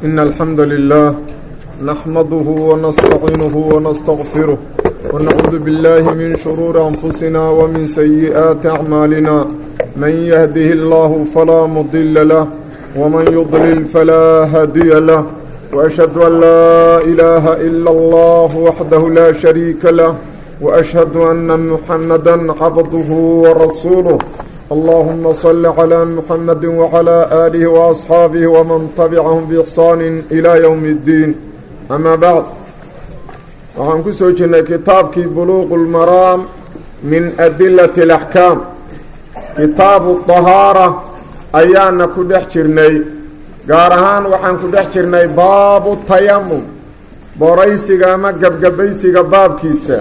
إن الحمد لله نحمده ونستعينه ونستغفره ونعوذ بالله من شرور أنفسنا ومن سيئات أعمالنا من يهده الله فلا مضل له ومن يضلل فلا هادي له وأشهد أن لا إله إلا الله وحده لا شريك له وأشهد أن محمدا عبده ورسوله اللهم صل على محمد وعلى آله وأصحابه ومن تبعهم بإحسان إلى يوم الدين أما بعد waxaan ku soo jirnay kitaabkii buluuqu lmaraam min adilati alaxkaam kitaabu dahaara ayaana ku dhex jirnay gaar ahaan waxaan ku dhex jirnay baabu tayamum boraysiga ama gebgabaysiga baabkiisa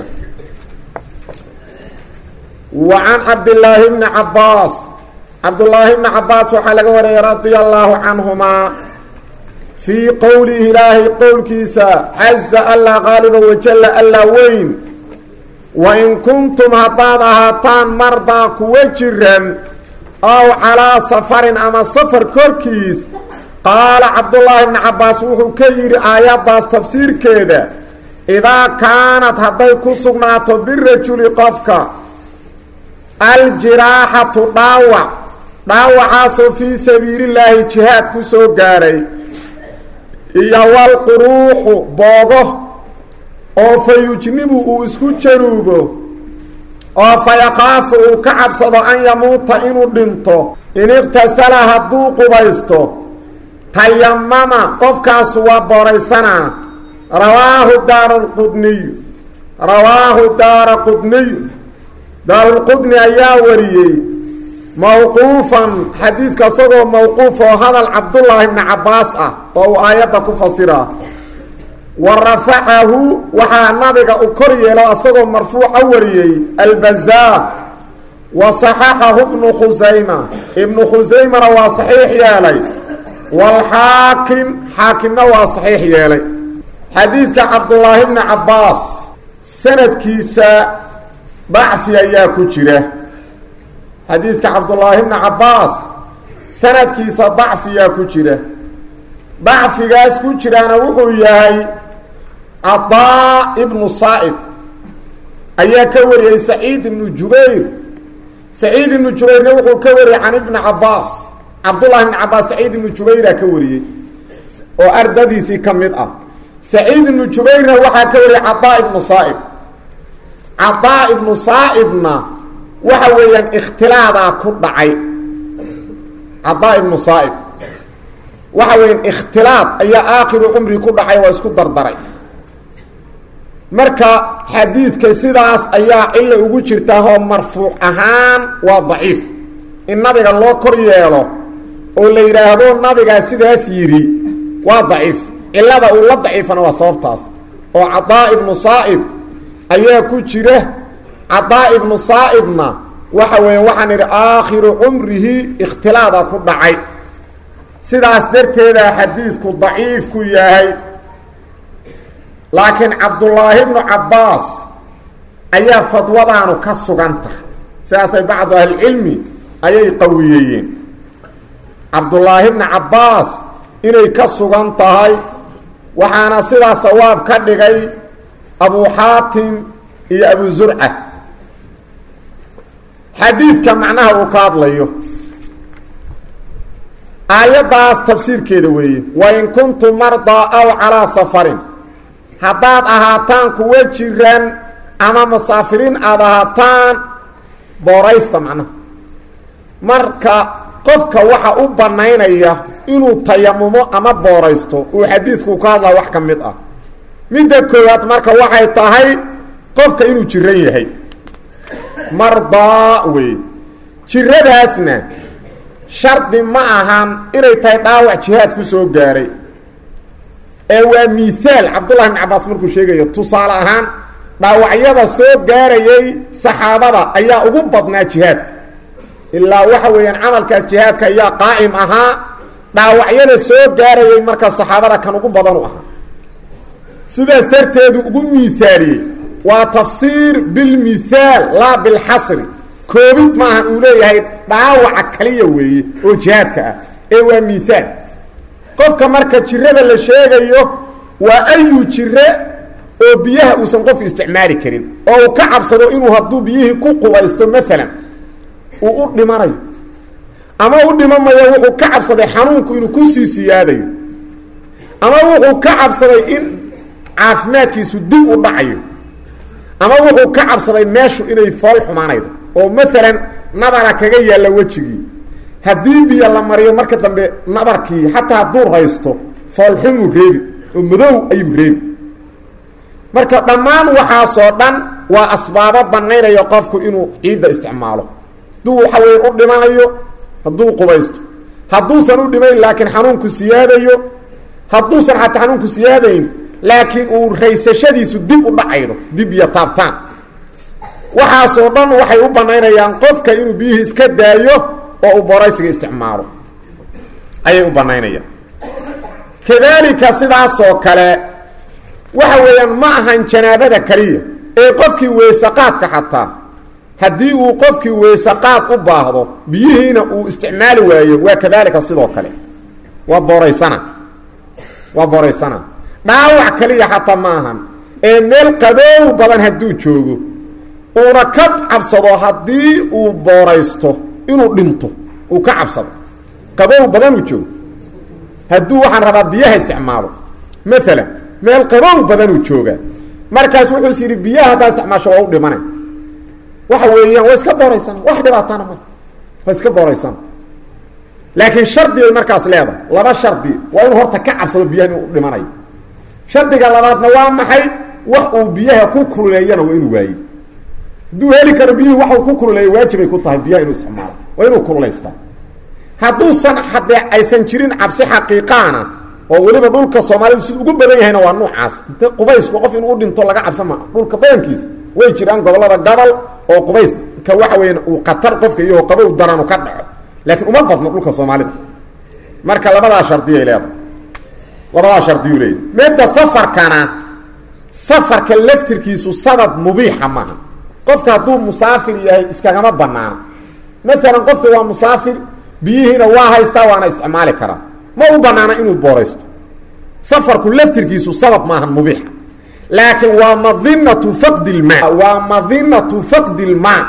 wa can cabdillaahi bni cabbaas cabdullaahi bni cabbaas waxaa laga wariyay radia allaahu canhumaa fii qowlihi ilaahay qowlkiisa caza allah qaaliba wajalla allah weyn wa in kuntum haddaad ahaataan mardaa kuwa jiran ow calaa safarin ama safar korkiis qaala cabdullaahi bni cabbaas wuxuu ka yidhi aayaddaas tafsiirkeeda idaa kaanad hadday ku sugnaato birajuli qofka aljiraaxatu dhaawac dhaawacaasoo fii sabiilillaahi jihaad ku soo gaadhay iyo walquruuxu boogo oo fa yujnibu uu isku januubo oo fa yakaafu uu ka cabsado an yamuuta inuu dhinto in iqtasala hadduu qubaysto tayamama qofkaasu waa booraysanaa rawaahu daaraqudniyu rawaahu daara qudniyu daarulqudni ayaa wariyey mowquufan xadiidka isagoo mowquuf oo hadal cabdullaahi bni cabbaas ah oo uu aayadda ku fasiraa wa rafacahu waxaa nabiga u kor yeelo isagoo marfuuca wariyey albazaar wa saxaxahu ibnu khusayma ibnu khusaymana waa saxiix yeelay waalxaakim xaakimna waa saxiix yeelay xadiidka cabdullaahi bni cabbaas sanadkiisa dacfi ayaa ku jira xadiidka cabdullaahi bni cabbaas sanadkiisa dacfiyaa ku jira dacfigaas ku jiraana wuxuu yahay cadaa ibnu saa'ib ayaa ka wariyey saciid ibnu jubayr saciid ibnu jubayrna wuxuu ka wariyey can ibni cabbaas cabdullahi bni cabbaas saciid ibnu jubayraa ka wariyey oo ardadiisii ka mid ah saciid ibnu jubayrna waxaa ka wariyey cadaa ibnu saa'ib cadaa ibnu saa'ibna waxa weeyaan ikhtilaadaa ku dhacay cadaa ibnu saa'ib waxa weeyaan ikhtilaad ayaa aakhiru cumri ku dhacay waa isku dardaray marka xadiidka sidaas ayaa cilla ugu jirtaahoo marfuuc ahaan waa daciif in nabiga loo kor yeelo oo la yidhaahdo nabigaa sidaas yidhi waa daciif cillada uu la daciifana waa sababtaas oo cadaa ibnu saa'ib ayaa ku jira cadaa ibnu saa'ibna waxa weeye waxaan idhi aakhiru cumrihi ikhtilaada ku dhacay sidaas darteeda xadiidku daciif ku yahay laakiin cabdullaahi bnu cabbaas ayaa fadwadaanu ka sugan tahay sidaasay bacdu ahlicilmi ayay qawiyeeyeen cabdullaahi bni cabbaas inay ka sugan tahay waxaana sidaa sawaab ka dhigay abu xaatim iyo abu zurca xadiidka macnaha uu ka hadlayo aayaddaas tafsiirkeeda weeye wain kuntum mardaa aw calaa safarin haddaad ahaataan kuwa jiran ama musaafiriin aada ahaataan booraysta macnaha marka qofka waxa u bannaynaya inuu tayamumo ama booraysto uu xadiidku ka hadlaa wax ka mid ah midda koowaad marka waxay tahay qofka inuu jiran yahay mardaa wey jiradaasna shardi ma ahan inay tahay dhaawac jihaad ku soo gaaray ee waa mihaal cabdullahi bn cabbaas markuu sheegayo tusaale ahaan dhaawacyada soo gaarayay saxaabada ayaa ugu badnaa jihaadka ilaa waxa weeyaan camalkaas jihaadka ayaa qaa'im ahaa dhaawacyada soo gaarayay marka saxaabada kan ugu badanu ahaa sidaas darteedu ugu miaaliyey waa tafsiir bilmithaal laa bilxasri koobid maaha uu leeyahay dhaawaca kaliya weeye oo jihaadka ah ee waa miaal qofka marka jirada la sheegayo waa ayu jire oo biyaha uusan qofku isticmaali karin oo uu ka cabsado inuu hadduu biyihii ku qubaysto maalan uu u dhimanayo ama u dhimamayo wuxuu ka cabsaday xanuunku inuu kusii siyaadayo ama wuxuu ka cabsaday in caafimaadkiisu dib u dhacayo ama wuxuu ka cabsaday meeshu inay fool xumaanaydo oo maalan nabara kaga yaalla wejigii haddii biyo la mariyo marka dambe nabarkii xataa hadduu raysto foolxumuu reebi oo madow ayuu reebi marka dhammaan waxaasoo dhan waa asbaabo banaynaya qofku inuu ciidda isticmaalo hadduu waxa weya u dhimanayo hadduu qubaysto hadduusan u dhimayn laakiin xanuunku siyaadayo hadduusan xataa xanuunku siyaadayn laakiin uu raysashadiisu dib u dhacaydo dib iyo taabtaan waxaasoo dhan waxay u banaynayaan qofka inuu biyihii iska daayo oo uu boraysiga isticmaalo ayay u banaynayaan kadaalika sidaasoo kale waxa weeyaan ma ahan janaabada keliya ee qofkii weysaqaadka xataa haddii uu qofkii weysaqaad u baahdo biyihiina uu isticmaali waayo waa kadaalika sidoo kale waa booraysana waa booraysana dhaawac kaliya xataa ma ahan ee meel qaboow badan hadduu joogo uuna ka cabsado haddii uu booraysto inuu dhinto uu ka cabsado qabow badan uu joogo hadduu waxaan rabaa biyaha isticmaalo maalan meel qabow badanuu joogaa markaas wuxuu is yidhi biyaha haddaad isticmaasho waa u dhimana waxa weeyaan waa iska booraysana wax dhibaatana ma waa iska booraysana laakiin shardigay markaas leedahay laba shardi waa inuu horta ka cabsado biyaha inuu u dhimanayo shardiga labaadna waa maxay wax uu biyaha ku kululeeyana waa inuu waaye hadduu heli karo biyihii waxuu ku kululeeya waajibay ku tahay biyaha inuu isticmaalo waa inuu kululaystaa hadduusan haddee aysan jirin cabsi xaqiiqaana oo weliba dhulka soomaalidu siduu ugu badan yahayna waa nuucaas inte qubaysku qof inuu u dhinto laga cabsan maa dhulka badankiisa way jiraan gobollada gobol oo qubayska waxa weya uu khatar qofka iyo qabow daranu ka dhaco laakiin uma badno dhulka soomaalida marka labadaa shardiyay leedahay labadaa shardiyuu leeyahy midda safarkana safarka laftirkiisu sabab mubiixa maaha qofka hadduu musaafir yahay iskagama banaano maalan qofka waa musaafir biyihiina waa haystaa waana isticmaali karaa ma u banaana inuu booraysto safarku laftirkiisu sabab maahan mubiixa laakiin waa madinatu faqdi lmaa waa madinatu faqdi lmaa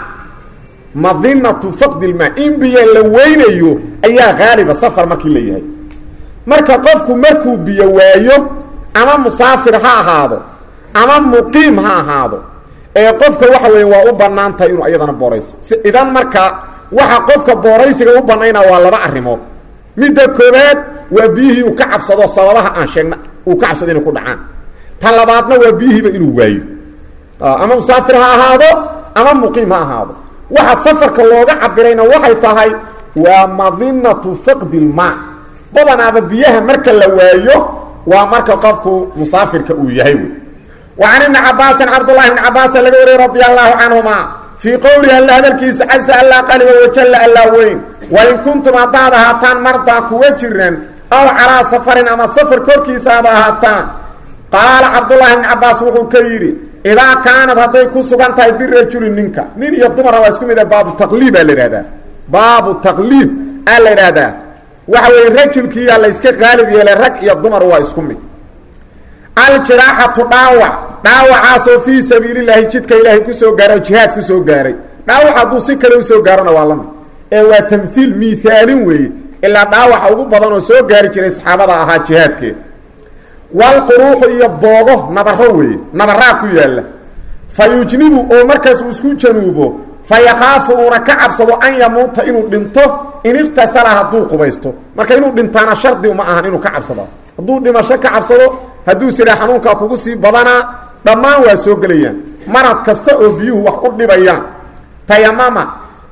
madinatu faqdi lmaa in biyo la weynayo ayaa haaliba safar markii la yahay marka qofku markuu biyo waayo ama musaafir ha ahaado ama muqiim ha ahaado ee qofka waxa weya waa u banaan tahay inuu iyadana booraysto idan marka waxa qofka booraysiga u banaynaa waa laba arrimood midda koobaad waa biyihii uu ka cabsado sababaha aan sheegna uu ka cabsado inay ku dhacaan ta labaadna waa biyihiiba inuu waayo ama musaafir ha ahaado ama muqiim ha ahaado waxa safarka looga cabirayna waxay tahay waa madinatu faqdi lmaa badanaaba biyaha marka la waayo waa marka qofku musaafirka uu yahay wey wa can ibni cabaasin cabdullahi ibni cabaasa laga wariyey radia allahu canhuma fii qowlihi alla hadalkiisa casa allaa qaliba wajalla allaa weyn wain kuntum haddaad ahaataan mardaa kuwa jiran aw calaa safarin ama safar korkiisa aad ahaataan qaala cabdullaahi ibni cabaas wuxuu ka yidhi idaa kaanad hadday ku sugan tahay birajuli ninka nin iyo dumara waa isku mid a baabu taqliib aa la ihahdaa baabu taqliib aa la idhaahdaa waxa weeye rajulkiiyaa la yska qaalib yeelay rag iyo dumar waa isku mid aljiraaxatu dhaawac dhaawacaasoo fii sabiililaahi jidka ilaahay kusoo gaaray oo jihaad kusoo gaaray dhaawac hadduu si kale usoo gaarona waa lamid ee waa tamhiil miaalin weeye ilaa dhaawaxa ugu badan oo soo gaari jiray saxaabada ahaa jihaadkeeda walquruuxu iyo boogo nabaro weeye nabaraa ku yaalla fa yujnibu oo markaas uu isku januubo fa yakhaafu uuna ka cabsado an yamuuta inuu dhinto in iqtasala hadduu qubaysto marka inuu dhintaana shardi uma ahan inuu ka cabsado hadduu dhimasho ka cabsado hadduu siraa xanuunkaa kugu sii badanaa dhammaan waa soo gelayaan marad kasta oo biyuhu wax u dhibayaan tayamama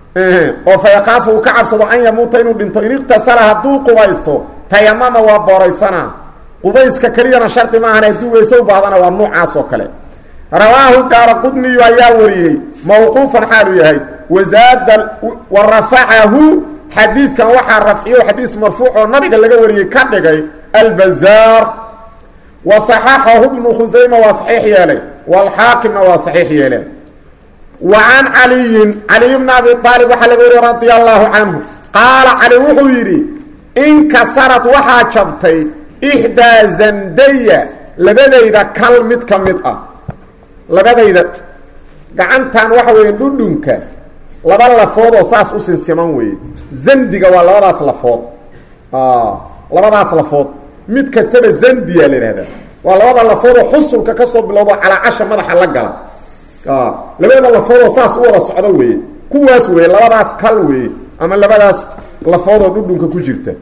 oo fa yakaafu uu ka cabsado an yamuuta inuu dhinto in iqtasala hadduu qubaysto tayamama waa booraysanaa qubayska keliyana shardi maahan hadduu weyse u baahdana waa nuucaas oo kale rawaahu daara qudniyu ayaa wariyey mawquufan xaalu yahay wazaada wa rafacahu xadiidkan waxaa rafciyo xadiis marfuuc oo nabiga laga wariyey ka dhigay albazaar wa صaxaxahu bnu khusayma waa saxiix yeelay wاlxaakimna waa saxiix yeeleen wa can caliyin caliy bna abi aalib waxaa laga wariyey radia allahu canhu qaala cali wuxuu yidhi inkasarad waxaa jabtay ixdaa zandaya labadayda kal mid ka mid ah labadayda gacantan waxa weeye dhudhunka laba lafood oo saas u sinsiman weeye zandiga waa labadaas lafood labadaas lafood mid kastaba zandiya la ihahdaa waa labada lafoodoo xusulka kasoo bilowdo calaacasha madaxa la gala labada lafoodoo saas u wada socdo weeye kuwaas weeye labadaas kal weeye ama labadaas lafoodoo dhudhunka ku jirta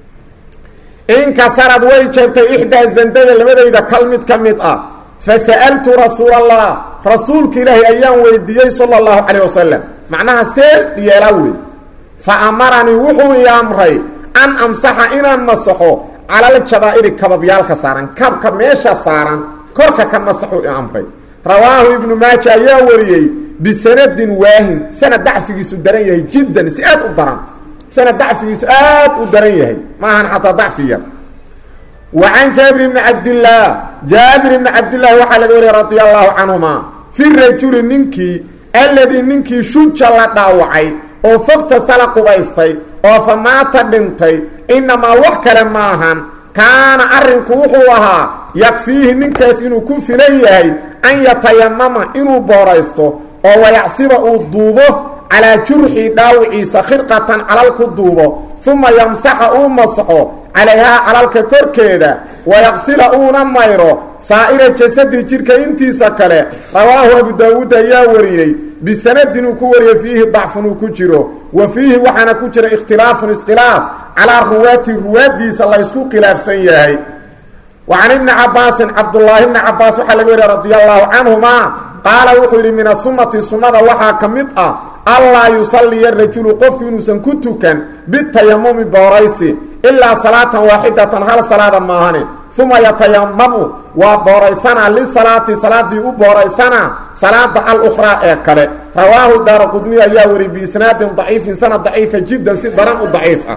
inkasarad way jabtay ixdaa zandaya labadayda kal mid ka mid ah fasa'altu rasuul allah rasuulka ilaahi ayaan weydiiyey sala allahu calayh wasalam macnaha see yeelaa wey fa amaranii wuxuu ii amray an amsaxa inaan masaxo calal jabaa'iri kababyaalka saaran kabka meesha saaran korka ka masaxuu i amray rawaahu ibnu maaja ayaa wariyey bisanadin waahin sanad dacfigiisu daran yahay jiddan si aad u daran sanad dacfigiisu aad u daran yahay maahan xataa dacfi yar wa can jaabir bni cabdillaah jaabir bni cabdillaahi waxaa laga wariyay radia allahu canhuma fi rajuli ninkii alladii ninkii shuja la dhaawacay oo fogta sala qubaystay oo fa maata dhintay inamaa wax kale maahan kaana arrinku wuxuu ahaa yakfiihi ninkaas inuu ku filan yahay an yatayamama inuu booraysto oo wayacsiba uu duubo calaa jurxi dhaawiciisa khirqatan calal ku duubo uma yamsaxa uu masxo calayhaa calalka korkeeda wayaqsila uuna mayro saa'ira jasadi jidhka intiisa kale rawaahu abu daawuud ayaa wariyey bisanadin uu ku wariyey fiihi dacfun uu ku jiro wa fiihi waxaana ku jira ikhtilaafun iskhilaaf calaa ruwaati ruwaaddiisa laysku khilaafsan yahay wa can ibni cabaasin cabdullaahi bni cabaas waxaa laga wariya radia allaahu canhumaa qaala wuxuu yidhi min asunati sunnada waxaa ka mid ah allaa yusalliya rajulu qofku inuusan ku tukan bitayamumi booraysi ilaa salaatan waaxidatan hal salaada maahane uma yatayamamu waa booraysanaa lisalaati salaadii u booraysanaa salaada alukhraa ee kale rawaahu daara qudniy ayaa wari biisnaadin daciifin sanad daciifa jiddan si daran u daciif ah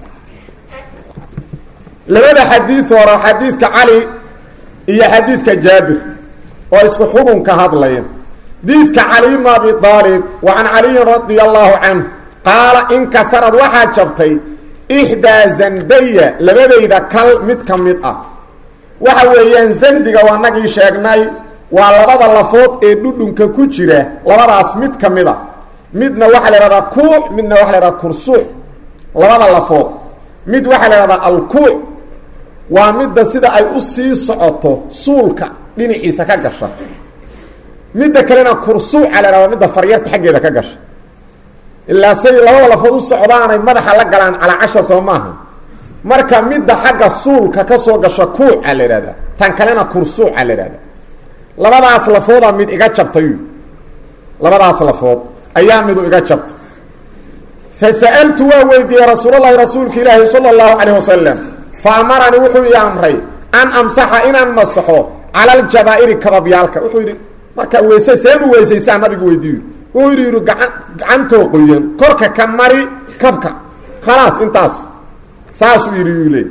labada xadiid hore xadiidka cali iyo xadiidka jaabir oo isku xukunka hadlaya diidka cali bnu abi aalib wa can caliyin radia allaahu canhu qaala inkasarad waxaa jabtay ixdaa zandaya labadayda kal mid ka mid ah waxa weeyaan zandiga waa nagii sheegnay waa labada lafood ee dhudhunka ku jira labadaas mid ka mid a midna waxaa la ihahdaa kuuc midna waxaa la ihahdaa kursuuc labada lafood mid waxaa la ihahdaa alkuuc waa midda sida ay u sii socoto suulka dhinaciisa ka gasha midda kalena kursuuca la ihahdaa midda faryarta xaggeeda ka gasha ilaa say labada lafood u socdaanay madaxa la galaan calaacasha soo maaha marka midda xagga suulka ka soo gasha kuuca la ihahdaa tan kalena kursuuca la ihahdaa labadaas lafoodaa mid iga jabtay labadaas lafood ayaa midu iga jabtay fasa'altu waa weydiiyey rasuulalahi rasuulka ilaahi sala allahu calayh wasalam fa amaranii wuxuu ii amray an amsaxa inaan masaxo cala aljabaa'iri kababyaalka wuxuu yidhi markaa weyse seen u weysaysaa nabigu weydiiyo wuxuu yidhi yidhi gacan gacantoo qoyan korka ka mari kabka khalaas intaas saasuu yidhi yuu leey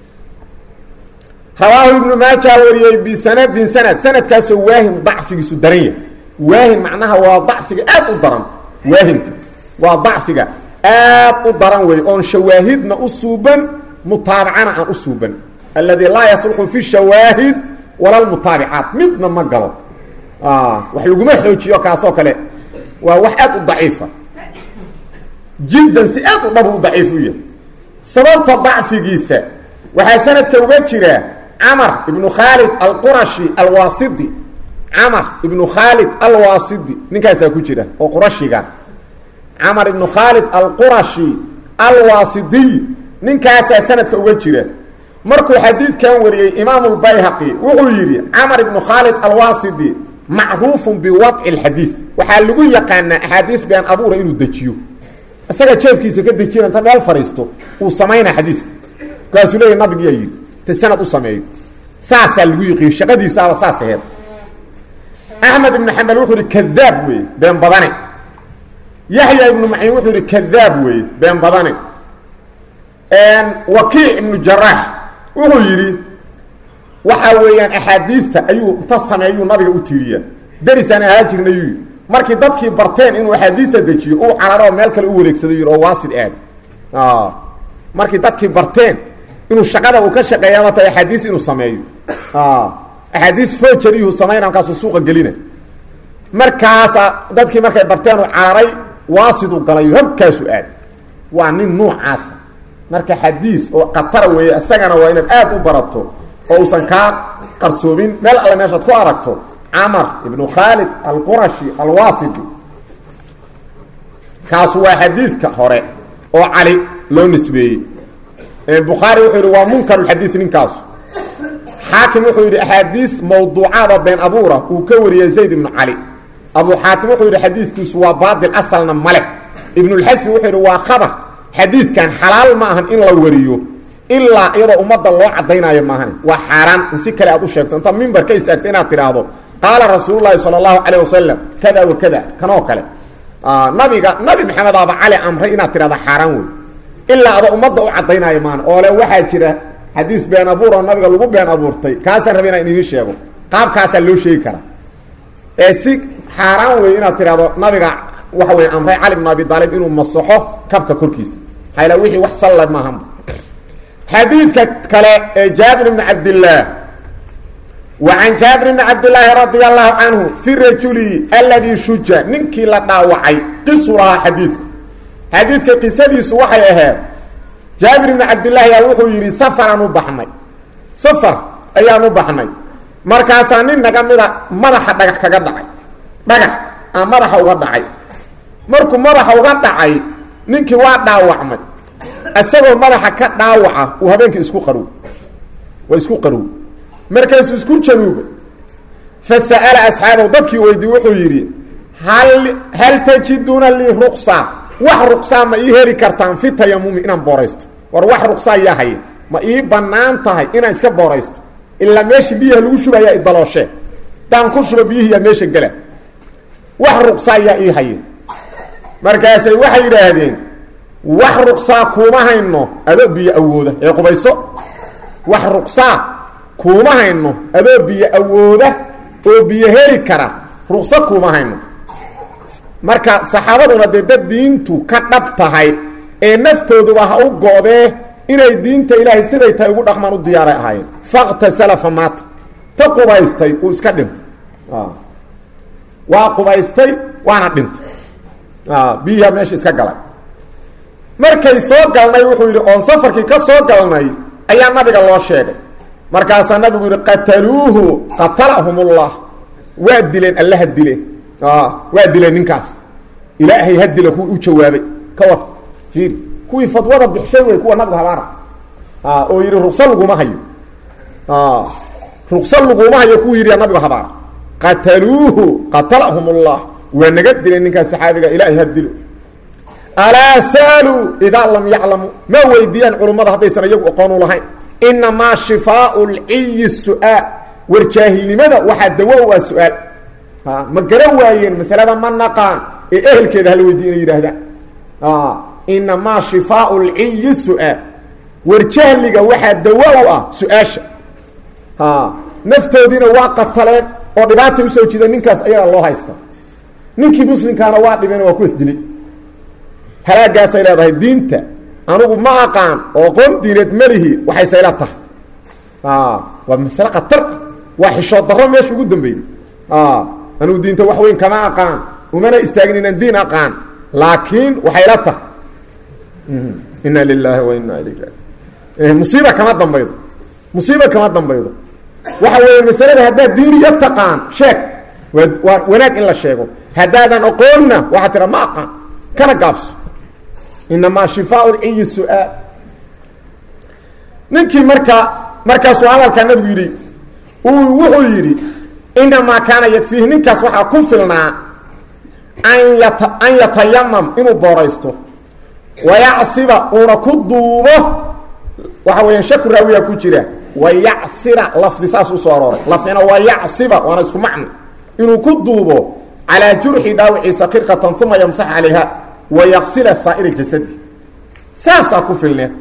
rawaahu ibnu maajaa wariyey bisanadin sanad sanadkaasoo waahin dacfigiisu daran yahay waahin macnaha waa dacfiga aad u daran waahinka waa dacfiga aad u daran wey oon shawaahidna u suuban mutaabacana aan u suuban alladii laa yasluxu fi shawaahid wala lmutaabicaat midna ma galo wax laguma xoojiyo kaasoo kale waa wax aad u daciifa jiddan si aad u dhab u daciif u yahay sababta dacfigiisa waxaa sanadka uga jira camar ibnu khaalid alqurashi alwaasidi camar ibnu khaalid alwaasidi ninkaasaa ku jira oo qurashiga camar ibnu khaalid alqurashi alwaasidiy ninkaasaa sanadka uga jira markuu xadiidkan wariyey imaamu lbayhaqi wuxuu yidhi camar ibnu khaalid alwaasidi macruufun biwadci اlxadiid waxaa lagu yaqaanaa axaadiis been abuura inuu dejiyo isaga jeefkiisa ka dejiyo inta meel fadhiisto uu samaynaa xadiiska markaasuu leeya nabigiyaa yidhi ta sanad u sameeyo saasaa lagu yiqiin shaqadiisaaba saas aheed axmed ibnu xambal wuxuu yihi kadaab weeye been badane yaxya ibnu maciin wuxuu yihi kadaab weeye been badane wakiic ibnu jaraax wuxuu yidhi waxa weeyaan axaadiista ayuu inta sameeyuu nabiga u tiiriyaa derisaan ahaa jirnayuu yidhi markii dadkii barteen inuu axaadiista dejiyo uu cararo oo meel kale u wareegsaday yidhi oo waasid aad markii dadkii barteen inuu shaqada uu ka shaqeeyaba tahay axaadiis inuu sameeyo axaadiis fojariyuu samayna markaasuu suuqa gelina markaasa dadkii markay barteen uu cararay waasiduu galayo habkaasu aad waa nin nuucaasa marka xadiis oo khatara weeye isagana waa inaad aad u barato oo uusan kaa qarsoomin meel alle meeshaad ku aragto camar ibnu khaalid alqurashi alwaasidi kaasu waa xadiidka hore oo cali loo nisbeeyey bukhaari wuxuu yidhi waa munkarulxadiid ninkaasu xaakim wuxuu yidhi axaadiis mawduucaada been abuura uu ka wariyey zayd ibnu cali abu xaatim wuxuu yidhi xadiidkiisu waa baatil asalna maleh ibnulxasmi wuxuu yidhi waa khabar xadiidkan xalaal ma ahan in la wariyo ilaa iyadoo ummadda loo caddaynaayo maahan waa xaaraan in si kale aad u sheegto inta mimbar ka istaagto inaad tidhaahdo qaala rasuululahi sala allahu calayh wasalam kada wa kada kanoo kale nabiga nabi maxamed aaba cali amray inaad tidhahda xaaraan wey ilaa adoo ummadda u caddaynaayo maahan oo le waxaa jira xadiis been abuur oo nabiga lagu been abuurtay kaasaan rabay inaan idiin sheego qaabkaasaa loo sheegi karaa ee si xaaraan wey inaad tidhahdo nabiga waxa wey amray cali bn abi aalib inuu masaxo kabka korkiisa hayla wixii wax salla maaha xadiidka kale ee jaabir bni cabdillaah wa can jaabir bni cabdillaahi radia allahu canhu fi rajuli aladii shuja ninkii la dhaawacay qisu lahaa xadiidku xadiidka qisadiisu waxay ahayd jaabir bni cabdillaahi yaa wuxuu yidhi safaraan u baxnay safar ayaan u baxnay markaasaa nin naga mida madaxa dhagax kaga dhacay dhagax aa madaxa uga dhacay markuu madaxa uga dhacay ninkii waa dhaawacmay isagoo madaxa ka dhaawaca uu habeenkii isku qarow waa isku qarow markaasuu isku januubay fa sa'ala asxaabahu dadkii weydii wuxuu yidhi hal hal tajiduuna lii ruqsa wax ruqsaa ma ii heli kartaan fi tayamumi inaan booraysto war wax ruqsaa yaa haye ma ii bannaan tahay inaan iska booraysto ilaa meesha biyaha lagu shubayaa idalooshe daan ku shuba biyihiyaa meesha gela wax ruqsaa yaa ii haye markaasay waxay yidhaahdeen wax ruqsaa kuuma hayno adoo biyo awooda ee qubayso wax ruqsaa kuuma hayno adoo biyo awooda oo biyo heli kara ruqso kuuma hayno marka saxaabaduna dee dad diintu ka dhab tahay ee naftooduba ha u go-dee inay diinta ilaahay siday tahay ugu dhaqmaan u diyaaray ahaayeen faktasala fa maata ta qubaystay uu iska dhintay waa qubaystay waana dhintay biyiha meesha iska galay markay soo galnay wuxuu yidhi oon safarkii ka soo galnay ayaa nabiga loo sheegay markaasaa nabigu yidhi qataluuhu qatalahumullah waa dileen allaha dileen waa dileen ninkaas ilaahay ha dila kuwii u jawaabay ka war fiiri kuwii fadwada bixshay wey kuwa nabigu habaara oo yidhi ruqsa laguma hayo ruqsa laguma hayo kuwii yidhi nabigu habaara qataluuhu qatalahumullah waa naga dileen ninkaas saxaabiga ilaahay ha dilo alaa saaluu idaa lam yaclamu ma weydiiyaan culummada haddaysan iyagu aqoon u lahayn inamaa shifaau lciyi su-aal war jaahilnimada waxaa dawo u ah su-aal ma garan waayeen masalada ma naqaan ee ehelkeeda hala weydiy inay yidhaahdaan inamaa shifaau lciyi su-aal war jahliga waxaa dawo u ah su-aasha naftoodiina waa qataleen oo dhibaatay usoo jida ninkaas ayagaa loo haysta ninkii muslimkaana waa dhibeen waa ku isdilay halaagaasay leedahay diinta anugu ma aqaan oo qoon diineed malihi waxay sayla tahay waa masale khatar waa xishood darro meesha ugu dambeeyey anugu diinta wax weyn kama aqaan umana istaagin inaan diin aqaan laakiin waxay la tahay ina lilaahi wa ina ilayh raji musiiba kama dambaydo musiiba kama dambaydo waxa weeye masalada haddaad diiniya taqaan sheeg waa waa wanaag in la sheego haddaadan aqoonna waxaa tira ma aqaan kana gaabso inamaa shifaau lciyi su-aal ninkii marka markaasuu hadalkaa nabigu yidhi uu wuxuu yidhi inamaa kaana yakfiihi ninkaas waxaa ku filnaa an yata an yatayamam inuu booraysto wayacsiba uuna ku duubo waxa weeyaan shaku raawiyaa ku jira wayacsira lafdi saas usoo arooray lafdina wayacsiba waana isku macno inuu ku duubo calaa jurxi dhaawiciisa qirqatan uma yamsax calayha wayaksila saa'ira jasadi saasaa ku filneed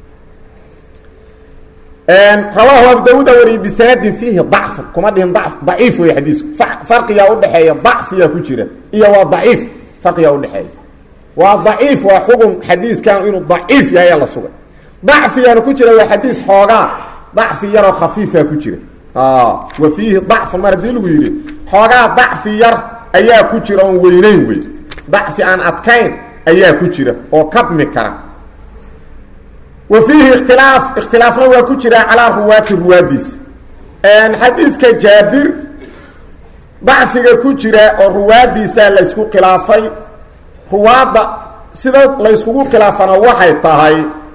rawaahu abu daawuuda wariyey bisanadin fiihi dacfun kuma dhihin daciif wey xadiisku farqiyaa udhexeeya dacfiyaa ku jira iyo waa daciif farqiyaa udhexeeya waa daciif waa xugun xadiiskan inuu daciif yahay la sugay dacfigaana ku jira waa xadiis xoogaa dacfi yaroo khafiifa ku jira wa fiihi dacfun mar haddii lagu yidhi xoogaa dacfi yar ayaa ku jira oon weyneyn wey dacfi aan adkayn ayaa ku jira oo kabmi kara wa fiihi ikhtilaaf ikhtilaafna waa ku jira calaa ruwaati ruwaadiisa xadiidka jaabir dacfiga ku jira oo ruwaadiisa laysku khilaafay ruwaadda sida layskugu khilaafana waxay tahay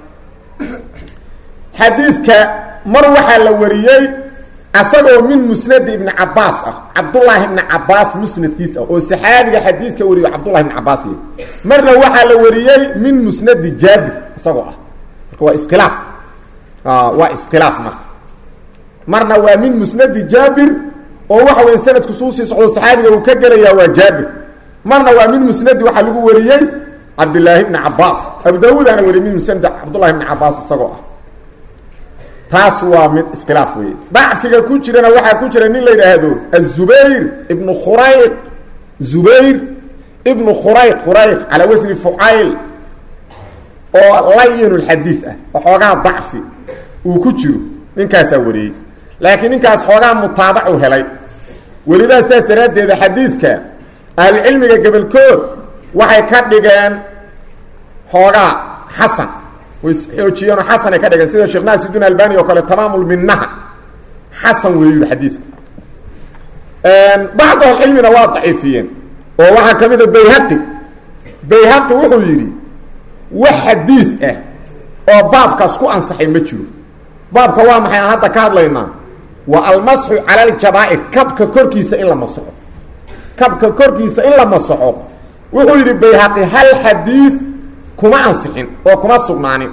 xadiidka mar waxaa la wariyey asagoo min musnadi ibni cabaas ah cabdullaahi ibni cabaas musnadkiis ah oo saxaabiga xadiidka wariyo cabdullahi ibni cabaas y marna waxaa la wariyey min musnadi jaabir isagoo ah marka waa iskhilaaf waa iskhilaaf marka marna waa min musnadi jaabir oo waxa weya sanadku suu sii socdo saxaabiga uu ka gelayaa waa jaabir marna waa min musnadi waxaa lagu wariyey cabdillaahi ibni cabaas abu daawuudaana wariyey min musnadi cabdullahi ibni cabaas isagoo ah taas waa mid iskhilaaf weeye dacfiga ku jirana waxaa ku jira nin la yidhaahdo azubayr ibnu khurayq zubayr ibnu khurayq khurayq calaa wasni fucayl oo layin lxadiid ah oo xoogaa dacfi uu ku jiro ninkaasaa wariyey laakiin ninkaas xoogaa mutaabacu helay welidaa saas daraaddeeda xadiidka ahlucilmiga gebelkood waxay ka dhigeen xoogaa xasan way xoojiyeenoo xasanay ka dhigeen sida sheekh naasiduin albani oo kale tamaamulminaha xasan weeyu yihi xadiidka bacdu ahlicilmina waa daciifiyeen oo waxaa ka mid a bayhaqi bayhaqi wuxuu yidhi wax xadiid ah oo baabkaas ku ansaxay ma jiro baabka waa maxay aan hadda ka hadlaynaa waa almasxu cala aljabaa'ir kabka korkiisa in la masaxo kabka korkiisa in la masaxo wuxuu yidhi bayhaqi hal xadiid kuma ansixin oo kuma sugnaanin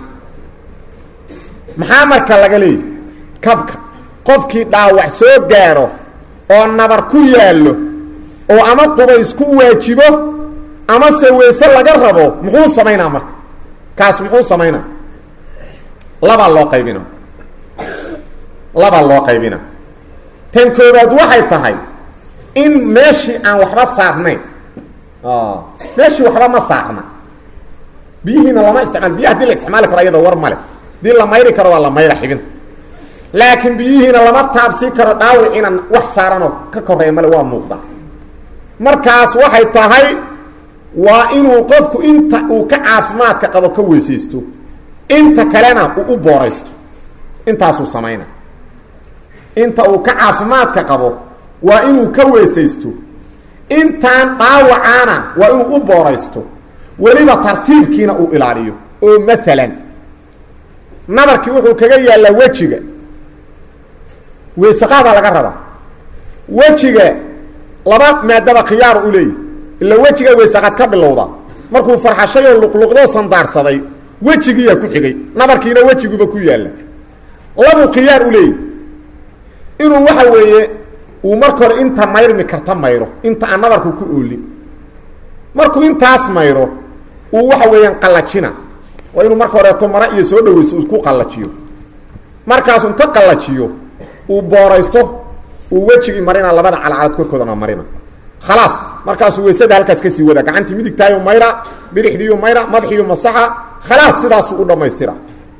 maxaa marka laga leeyahy kabka qofkii dhaawac soo gaaro oo nabar ku yaallo oo ama qubays ku waajibo ama se weyse laga rabo muxuu samaynaa marka kaas muxuu samaynaa labaa loo qaybina labaa loo qaybina tan koobaad waxay tahay in meeshii aan waxba saarnayn meeshii waxba ma saarna biyihiina lama isticmaal biyaha hadii la isticmaali karo ayada war male hadii la mayri karo waa la mayra xibinta laakiin biyihiina lama taabsii karo dhaawiciina wax saaranoo ka koreeya male waa muuqda markaas waxay tahay waa inuu qofku inta uu ka caafimaadka qabo ka weysaysto inta kalena uu u booraysto intaasuu samayna inta uu ka caafimaadka qabo waa inuu ka weysaysto intaan dhaawacaana waa inuu u booraysto weliba tartiibkiina uu ilaaliyo oo maalan nabarkii wuxuu kaga yaallaa wejiga weysaqaadaa laga rabaa wejiga laba maadaba khiyaaru u leeyahy ila wejiga weysaqaad ka bilowda markuu farxashay oo luqluqdoo sandaarsaday wejigiiyaa ku xigay nabarkiina wejiguba ku yaalla labuu khiyaar u leeyahy inuu waxa weeye uu marka hore inta mayrmi karta mayro inta aan nabarku ku oolin markuu intaas mayro uu waxa weeyaan qallajina waa inuu marka horeeto mara iyo soo dhaweyso uu ku qallajiyo markaasu inta qallajiyo uu booraysto uu wejigii marina labada calcalad korkoodana marina khalaas markaasuu weysada halkaas ka sii wada gacantii midigtaayu mayra bidixdiiyu mayra madaxiiyu masaxa khalaas sidaasuu u dhammaystira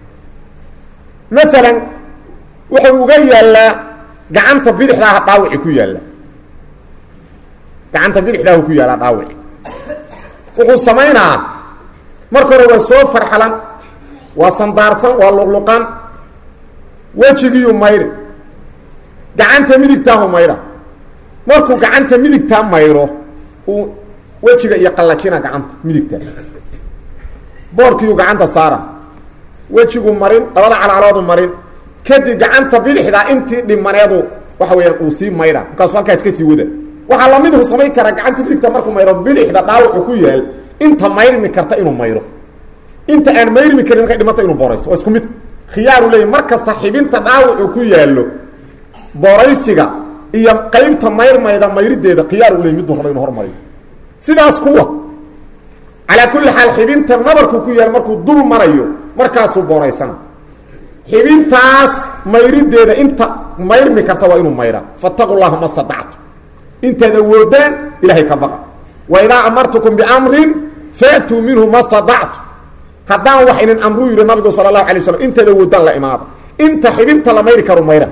maalan wuxuu uga yaallaa gacanta bidixdaaha dhaawici ku yaalla gacanta bidixdaahu ku yaallaa dhaawici wuxuu samaynaa marka hore waa soo farxalan waa sandaarsan waa luqluqan wejigiiyu mayri gacanta midigtaahu mayra markuu gacanta midigtaa mayro uu wejiga iyo qallajina gacanta midigta boorkiiyu gacanta saara wejigu marin labada calcaloodu marin kadib gacanta bidixdaa intii dhimaneedu waxa weeyaan uu sii mayra markaasuu halkaas ka sii wada waxaa lamidhu samayn karaa gacanta midigta markuu mayro bidixda dhaawacu ku yaal inta mayrmi karta inuu mayro inta aan mayrmi karin markay dhimata inuu booraysto waa isku mid khiyaaru leeya mar kasta xibinta dhaawacu ku yaallo booraysiga iyo qaybta mayrmayda mayrideeda khiyaar u leey miduu raba inu hormariyo sidaas kuwa calaa kulli xaal xibinta nabarku ku yaal markuu dul marayo markaasuu booraysana xibintaas mayrideeda inta mayrmi karta waa inuu mayraa fataqu llaha ma stadactu intaad awoodaan ilahay ka baqa wa idaa amartukum biamrin faatuu minhu ma stadactu haddaan wax inin amruu yidhi nabigu sala allahu alay waslam inteeda woodaan la imaada inta xibinta la mayri karu mayra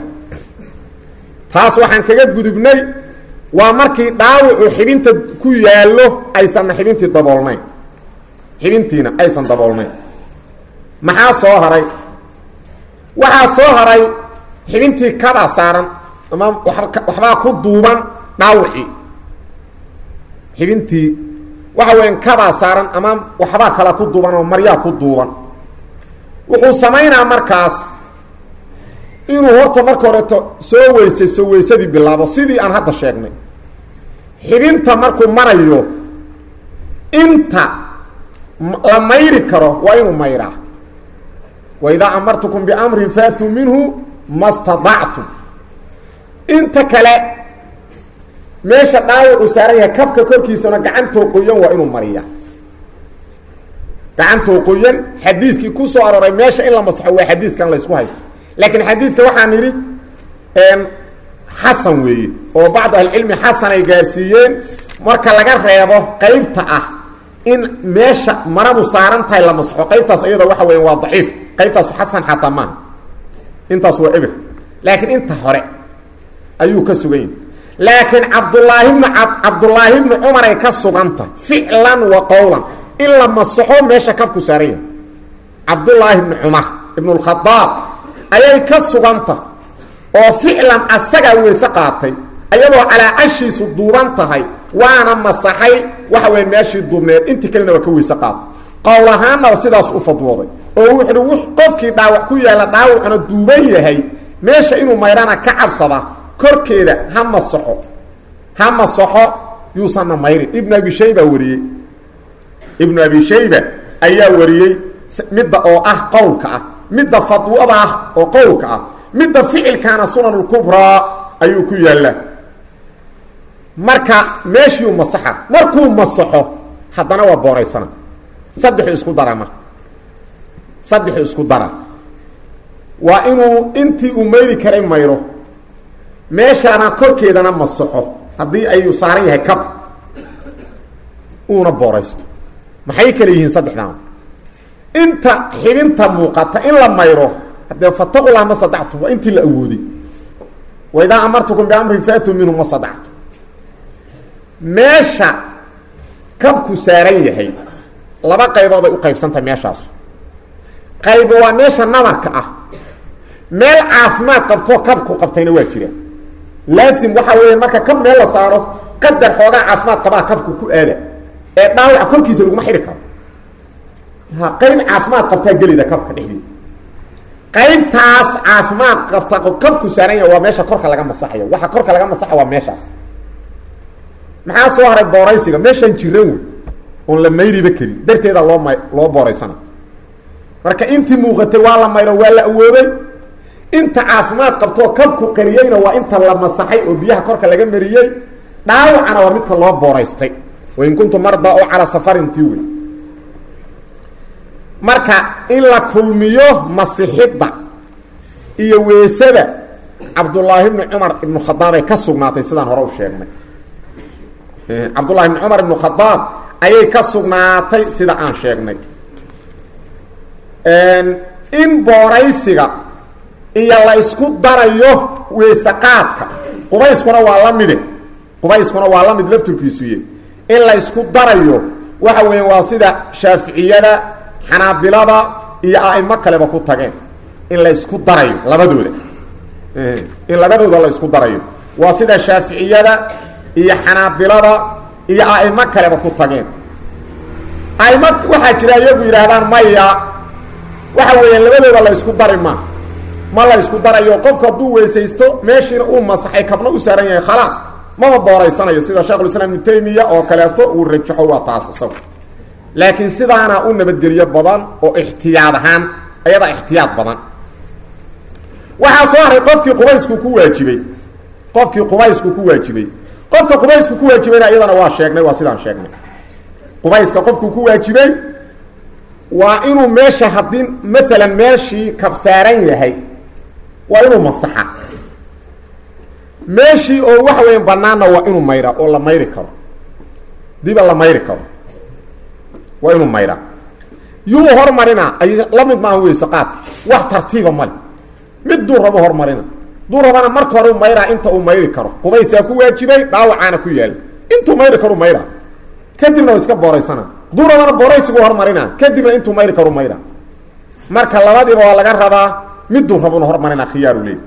taas waxaan kaga gudubnay waa markii dhaawacu xibinta ku yaallo aysanna xibintii daboolnayn xibintiina aysan daboolnayn maxaa soo haray waxaa soo haray xibintii kabaa saaran ama waxbaa ku duuban dhaawacii xibintii waxa weyan kabaa saaran ama waxbaa kala ku duuban oo maryaa ku duuban wuxuu samaynaa markaas inuu horta marka horeeto soo weysayso weysadii bilaabo sidii aan hadda sheegnay xibinta markuu marayo inta la mayri karo waa inuu mayraa wa idaa amartukum biamrin faatuu minhu ma stadactum inta kale meesha dhaawac uu saaran yahay kabka korkiisana gacantoo qoyan waa inuu mariyaa gacantoo qoyan xadiidkii ku soo arooray meesha in la masaxo waa xadiidkan la ysku haysto laakiin xadiidka waxaan idhi xasan weeye oo bacdu ahlicilmi xasan ay gaarsiiyeen marka laga reebo qaybta ah in meesha maradu saaran tahay la masaxo qaybtaas iyada waxa weya waa daciif qaybtaasu xasan xataa maaha intaas waa eber laakiin inta hore ayuu ka sugan yahi laakiin cabdulaahi bnu cabdulaahi bnu cumar ay ka suganta ficlan wa qowlan in la masaxo meesha kabku saaran yahay cabdulaahi bnu cumar ibnu lkhadaab ayay ka suganta oo ficlan asagaa weyse qaatay ayadoo calaa cashiisu duuban tahay waana masaxay waxa weya meeshii duubneed intii kalena waa ka weyse qaatay qowl ahaannaba sidaas u fadwooday oo wuxuuhi w qofkii dhaawac ku yaalla dhaawacuna duuban yahay meesha inuu mayrana ka cabsada korkeeda ha masaxo ha masaxo yuusanna mayrin ibnu abi shayba wariyey ibnu abi shayba ayaa wariyey midda oo ah qowlka ah midda fadwada ah oo qowlka ah midda ficilkaana sunan lkubraa ayuu ku yaallaa marka meeshiiu masaxa markuu masaxo haddana waa booraysana saddexu isku dara marka saddexu isku dara waa inuu intii uu mayri karay mayro meeshaana korkeedana masaxo haddii ayuu saaran yahay kab uuna booraysto maxay kale yihiin saddexdan inta xibinta muuqata in la mayro haddee fataqullah ma sadactu waa intii la awooday wa idaa amartukum biamrin faatuu minhu ma sadactu meesha kabku saaran yahay laba qaybood ay u qaybsantahay meeshaasu qaybo waa meesha nabarka ah meel caafimaad qabtoo kabku qabtayna waa jira laasim waxaa weya marka kab meel la saaro qadar xoogaa caafimaad qabaa kabku ku aada ee dhaawaca korkiisa laguma xidhi karo ha qayb caafimaad qabtaa gelida kabka dhexdeeda qaybtaas caafimaad qabta kabku saaran yaha waa meesha korka laga masaxayo waxa korka laga masaxa waa meeshaas maxaa soo haray booraysiga meeshaan jiran wey oon la mayriba karin darteeda loo ma loo booraysana marka intii muuqatay waa la mayro waa la awooday inta caafimaad qabtoo kabku qariyeyna waa inta la masaxay oo biyaha korka laga mariyey dhaawacana waa midka loo booraystay wain kuntu marda oo calaa safarin tii wey marka in la kulmiyo masixidda iyo weesada cabdullaahi bni cumar ibnu khadaabay ka sugnaatay sidaan hore u sheegnay cabdullahi bni cumar ibnu khadaab ayay ka sugnaatay sida aan sheegnay in booraysiga iyo la isku darayo weysaqaadka qubayskuna waa la mide qubayskuna waa la mid lafturkiisuye in la isku darayo waxa weya waa sida shaaficiyada xanaabilada iyo a'imo kaleba ku tageen in la isku darayo labadooda in labadooda la isku darayo waa sida shaaficiyada iyo xanaabilada iyo a'imo kaleba ku tageen aimo waxaa jira iyagu yidhaahdaan maya waxa weeyaan labadooda la isku dari ma ma la isku darayo qofku hadduu weysaysto meeshiina uu masaxay kabna u saaran yahay khalaas mama booraysanayo sida sheekhulislaam ibnu taymiya oo kaleeto uu rajaxo waa taas isagu laakiin sidaana u nabadgelyo badan oo ixtiyaad ahaan ayadaa ixtiyaad badan waxaa soo haray qofkii qubaysku ku waajibay qofkii qubaysku ku waajibay qofka qubaysku ku waajibayna iyadana waa sheegnay waa sidaan sheegnay qubayska qofku ku waajibay waa inuu meesha haddii maalan meeshii kabsaaran yahay waa inuu masaxa meeshii oo waxa weya banaanna waa inuu mayra oo la mayri karo diba la mayri karo waa inuu mayraa yuu hormarina ay la mid maaha weyse qaadka wax tartiiba male miduu rabo hormarina duu rabana marka hore u mayraa inta uu mayri karo qubaysaa ku waajibay dhaawacaana ku yaala intuu mayri karu mayra kadibna iska booraysana duu rabana booraysigu hormarina kadibna intuu mayri karu mayra marka labadiiba waa laga rabaa miduu rabuna hormarina khiyaaru leey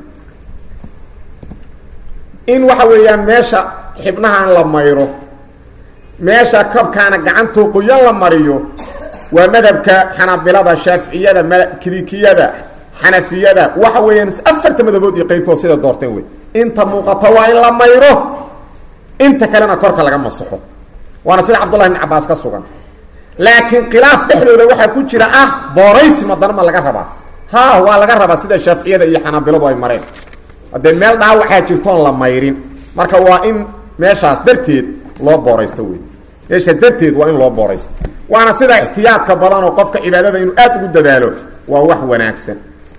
in waxa weeyaan meesha xibnahan la mayro meesha kabkaana gacantoo qoyan la mariyo waa madhabka xanaabilada shaaficiyada kilikiyada xanafiyada waxa weeyaan afarta madhabood iyo qayrkood sida doorteen wey inta muuqata waa in la mayro inta kalena korka laga masaxo waana sida cabdullahi bn cabaas ka sugan laakiin khilaaf dhexdooda waxaa ku jira ah booraysi madana ma laga rabaa ha waa laga rabaa sida shaaficiyada iyo xanaabiladu ay mareen haddee meel dhaawacaa jirtoon la mayrin marka waa in meeshaas darteed loo booraysto wey meesha darteed waa in loo booraysto waana sida ixtiyaadka badan oo qofka cibaadada inuu aada ugu dadaalo waa wax wanaagsan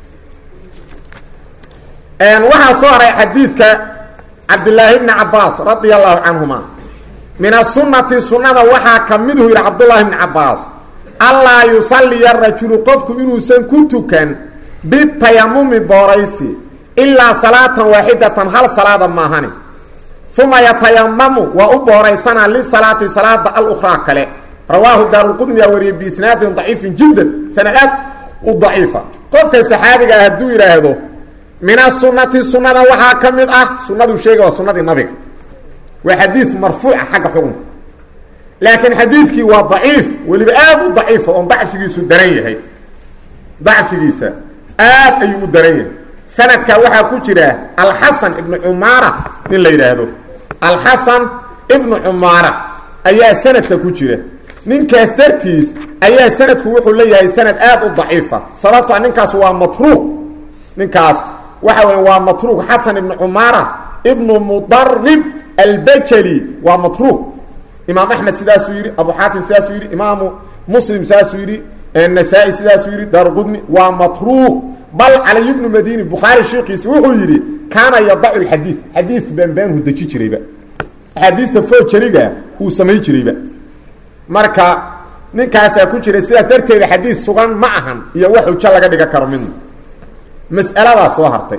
waxaa soo haray xadiidka cabdilaahi bni cabaas radia allahu canhuma min asunati sunada waxaa ka miduhu yidhi cabdullaahi bni cabaas allaa yusaliya rajulu qofku inuusan ku tukan bitayamumi booraysi ilaa salaatan waaxidatan hal salaada maahani uma yatayamamu waa u booraysanaa lisalaati salaada alukhraa kale rawaahu daarulqudniyaa wariyey biisnaadin daciifin jiddan sanad aad u daciifa qofka saxaabiga ah hadduu yidhaahdo min asunati sunada waxaa ka mid ah sunaduu sheega waa sunadii nabiga waa xadiid marfuuca xagga xukunka laakiin xadiidkii waa daciif weliba aad u daciifa oon dacfigiisu daran yahay dacfigiisa aad ayuu u daran yahay sanadka waxaa ku jira alxasan ibnu cumaara nin la yidhaahdo alxasan ibnu cumaara ayaa sanadka ku jira ninkaas dartiis ayaa sanadku wuxuu leeyahay sanad aad u daciifa sababtoa ninkaas waa matruuq ninkaas waxa weya waa matruuq xasan ibnu cumaara ibnu mudarib albajali waa matruuq imaam axmed sidaasuu yidhi abu xaatim sidaasuu yidhi imaamu muslim sidaasuu yidhi nasaa-i sidaasuu yidhi daarqudni waa matruuq bal caliy bnu madini bukhaari sheekiisi wuxuu yidhi kaana yadacu lxadiid xadiid beenbeenhu deji jirayba axaadiista foojariga uu samay jirayba marka ninkaasaa ku jira sidaas darteeda xadiid sugan ma ahan iyo wax ujo laga dhigan karo midna mas'aladaa soo hartay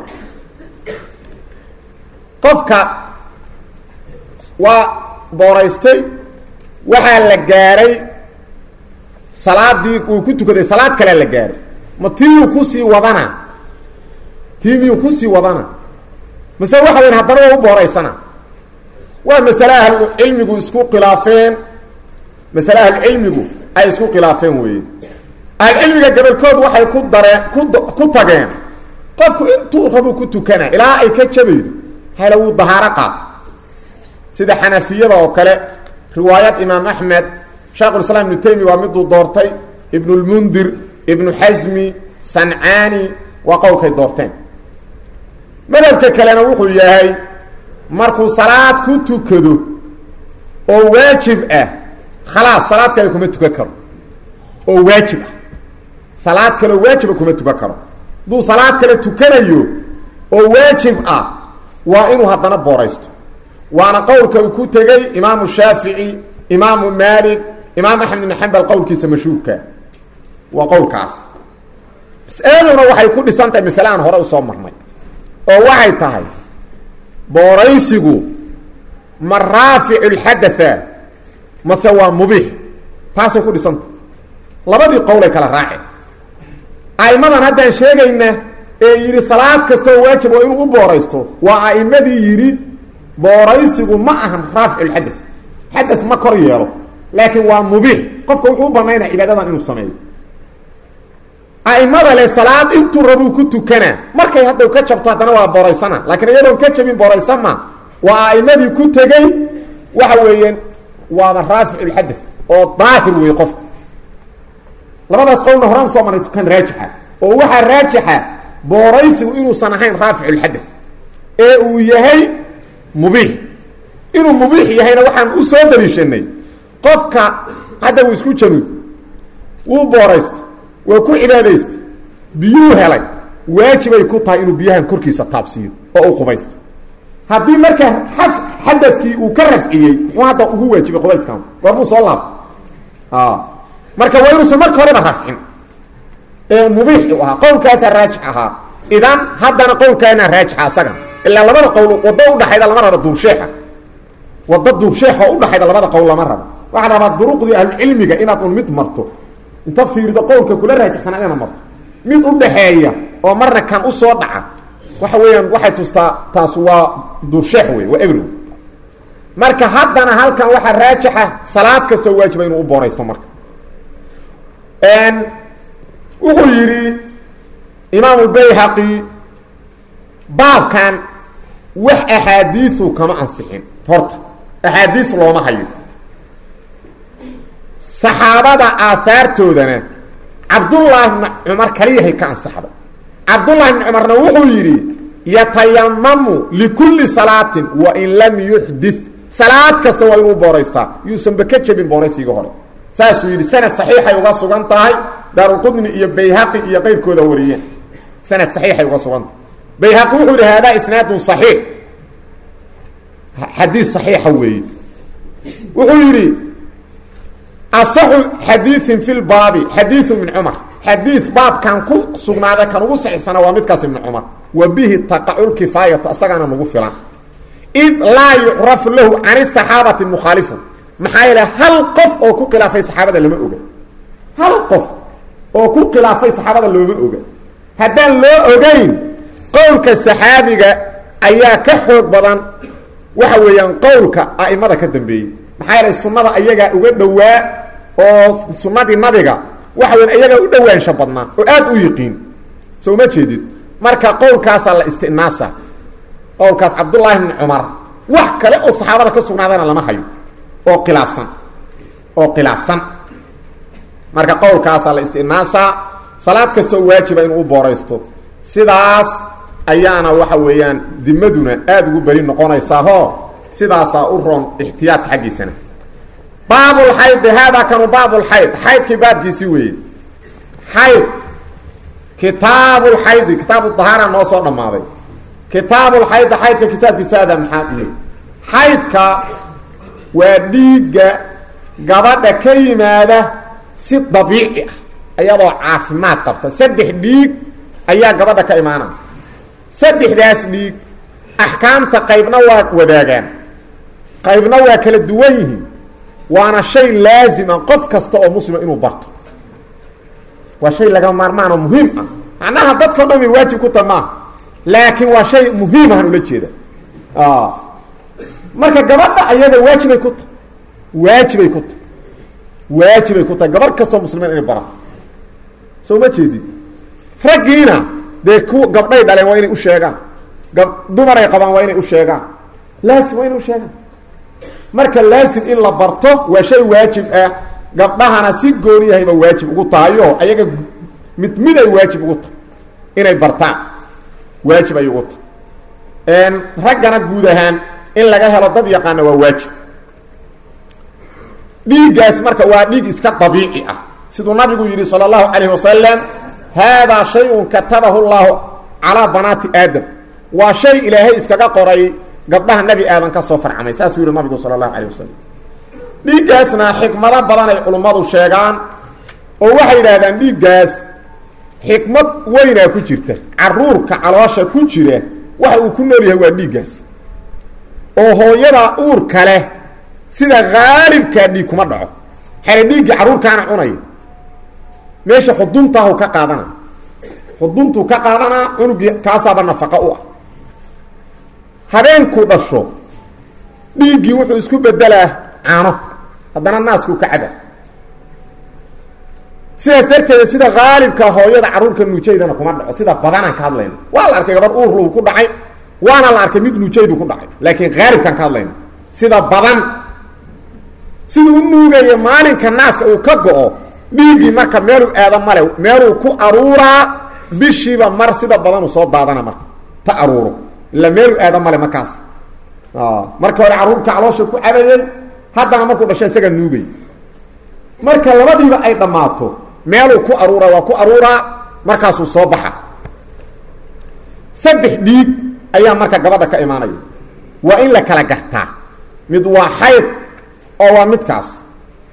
qofka waa booraystay waxaa la gaaray salaadii uu ku tukaday salaad kalea la gaaray ma tiiyuu kusii wadana tii miyuu kusii wadana mase waxa weyn haddana waa u booraysana waa masale ahlucilmigu isku khilaafeen masale ahlucilmigu ay isku khilaafeen weeye ahlucilmiga gabolkood waxay ku dareen ku ku tageen qofku intuu rabu ku tukana ilaa ay ka jabaydo hele wuu dahaaro qaato sida xanafiyada oo kale riwaayad imaam axmed sheekhulislaam ibnu taymiya waa miduu doortay ibnulmundir ibnu xasmi sancaani waa qowlkay doorteen madhabka kalena wuxuu yahay markuu salaad ku tukado oo waajib ah khalaas salaad kale kuma tukan karo oo waajib ah salaad kaleoo waajiba kuma tukan karo hadduu salaad kale tukanayo oo waajib ah waa inuu haddana booraysto waana qowlka uu ku tegey imaamu shaafici imaamu maalik imaam axmed ibn xambal qowlkiisa mashhuurka waa qowlkaas mas-aladuna waxay ku dhisan tahay masale aan hore usoo marnay oo waxay tahay booraysigu ma raaficu lxadatha mase waa mubiix taasay ku dhisantah labadii qowlay kala raaceen a'immadan haddaan sheegayna ee yidhi salaad kastoo waajib oo inuu u booraysto waa a'immadii yidhi booraysigu ma ahan raaficu lxadath xadath ma kor yeelo laakiin waa mubiix qofka wuxuu u banaynaya cibaadadan inuu sameeyo a'imada le salaad intuu rabuu ku tukanaa markay hadda ka jabto haddana waa booraysana laakiin iyadoon ka jabin booraysama waa a'imadii ku tegey waxa weeyaan waaba raaficu lxadath oo daahir weeye qofka labadaas qowlna horaan soo marnay tukan raajixa oo waxaa raajixa booraysigu inuusan ahayn raaficu lxadath ee uu yahay mubiix inuu mubiix yahayna waxaan u soo daliishanay qofka hadda wuu isku januud wuu booraysta waa ku cibaadaysta biyuu helay waajibay ku tahay inuu biyahan korkiisa taabsiiyo oo u qubaysto haddii marka a xadadkii uu ka rafciyey muxuu hadda ugu waajibay qubayskan goormuu soo laabto marka waa inuusan marka horeba rafcin ee mubiix u ahaa qowlkaasaa raajix ahaa idan haddana qowlkaana raajixa asaga ilaa labada qowl waddo udhaxayda lama rabo duursheexa waddo duursheex oo udhaxayda labada qowl lama rabo waxaa rabaa duruqdii ahlucilmiga inaad un mid marto inta fiirido qowlka kula raajixsanaa inaad marto mid udhaxeeya oo marna kan usoo dhaca waxa weeyaan waxay tustaa taas waa duursheex wey waa ebrow marka haddana halkan waxaa raajixa salaad kastoo waajiba inuu u booraysto marka wuxuu yidhi imaamu bayhaqi baabkan wax axaadiiu kama ansixin horta axaadiis looma hayo saxaabada aahaartoodana cabdullaahi bni cumar kaliyahay ka ansaxday cabdullahi bni cumarna wuxuu yidhi yatayamamu likulli salaatin wain lam yuxdit salaad kasta waa inuu booraystaa yuusanba ka jebin booraysiga hore saasuu yidhi sanad saxiixay uga sugan tahay daaruqudni iyo bayhaqi iyo qeyrkooda wariyeen sanad saxiixay uga sugan tahay bayhaqi wuxuu yidhi haadaa isnaadun saxiix xadiis saxiixa weeye wuxuu yidhi asaxu xadiiin fi lbaabi xadiiu min cumar xadiis baabkan ku sugnaaday kan ugu saxiixsana waa midkaas ibni cumar wa bihi taqaculkifaayatu asagaana nagu filan id laa yucrafu lahu can saxaabati mukhaalifu maxaa yeele hal qof oo ku khilaafay saxaabada lama oga hal qof oo ku khilaafay saxaabada looma oga haddaan loo ogeyn qowlka saxaabiga ayaa ka xoog badan waxa weeyaan qowlka a'imada ka dambeeyey maxaa yeelay sunnada ayagaa uga dhowaa oo sunnadii nabiga waxa weyan ayagaa u dhowaansha badnaa oo aad u yiqiin so uma jeedid marka qowlkaasaa la istinaasa qowlkaas cabdullaahi bni cumar wax kale oo saxaabada ka sugnaadana lama hayo oo khilaafsan oo khilaafsan marka qowlkaasaa la istinaasaa salaad kasta oo waajiba inuu u booraysto sidaas ayaana waxa weeyaan dimaduna aada ugu beri noqonaysaahoo sidaasaa u roon ixtiyaadka xaggiisana baabulxaydi haadaa kanu baabulxayd xaydkii baabkiisii weeye xayd kitaabulxaydi kitaabu dahaara noo soo dhammaaday kitaabulxaydi xaydka kitaabkiisa aada maxaa dhihi xaydka waa dhiigga gabadha ka yimaada si dabiici ah iyadoo caafimaad qabta saddex dhiig ayaa gabadha ka imaanaya saddexdaas dhiig axkaamta qaybna waa wadaagaan qaybna waa kala duwan yihiin waana shay laazima qof kasta oo muslima inuu barto waa shay laga maarmaan oo muhiim ah macnaha dadkao dhan bay waajib ku taha maaha laakiin waa shay muhiim ahaan ula jeeda marka gabadha ayada waajibay ku tahay waajibay ku tahay waajibay ku tahay gabarh kastoo muslimiin inay baraan soo ma jeedid raggiina dee ku gabdhay dhaleen waa inay u sheegaan gab dumaray qabaan waa inay u sheegaan laasim waa inay u sheegaan marka laasim in la barto waa shay waajib ah gabdhahana si gooni yahayba waajib ugu tahayo ayaga mid mid ay waajib ugu tahay inay bartaan waajib ay ugu tahay raggana guud ahaan in laga helo dad yaqaana waa waajib dhiiggaas marka waa dhiig iska dabiici ah siduu nabigu yidhi salى اllahu calayh wasalam haadaa shayun katabahu llahu calaa banaati aadam waa shay ilaahay iskaga qoray gabdhaha nebi aadan ka soo farcamay saasuu yihi nabigu sala allahu calayh wasalam dhiiggaasna xikmado badan ay culummadu sheegaan oo waxay yidhaahdaan dhiiggaas xikmad weynaa ku jirta caruurka caloosha ku jira waxa uu ku nool yahay waa dhiiggaas oo hooyada uurka leh sida haalibkaa dhiig kuma dhaco xale dhiiggii carruurkaana cunaya meesha xuduntahu ka qaadana xuduntuu ka qaadanaa cunugii kaasaaba nafaqa u ah habeenkuu dhasho dhiiggii wuxuu isku bedelaa caano haddana naaskuu ka caba sidaas darteeda sida haalibka hooyada carruurka nuujaydana kuma dhaco sida badanaan ka hadlayna waa la arkay gabar uurluu ku dhacay waana la arkay mid nuujaydu ku dhacay laakiin haalibkaan ka hadlayna sida badan siduu u nuugayo maalinka naaska uu ka go-o dhiiggii marka meeluu aado male meeluu ku aruuraa bishiiba mar sida badanuu soo daadana marka ta aruuro ila meeluu aado male markaas marka hore carruurka caloosha ku cabayay haddana markuu dhasho isaga nuugay marka labadiiba ay dhammaato meeluu ku aruuraa waa ku aruuraa markaasuu soo baxa saddex dhiig ayaa marka gabadha ka imaanaya waa in la kala gartaa mid waa xayd oo waa midkaas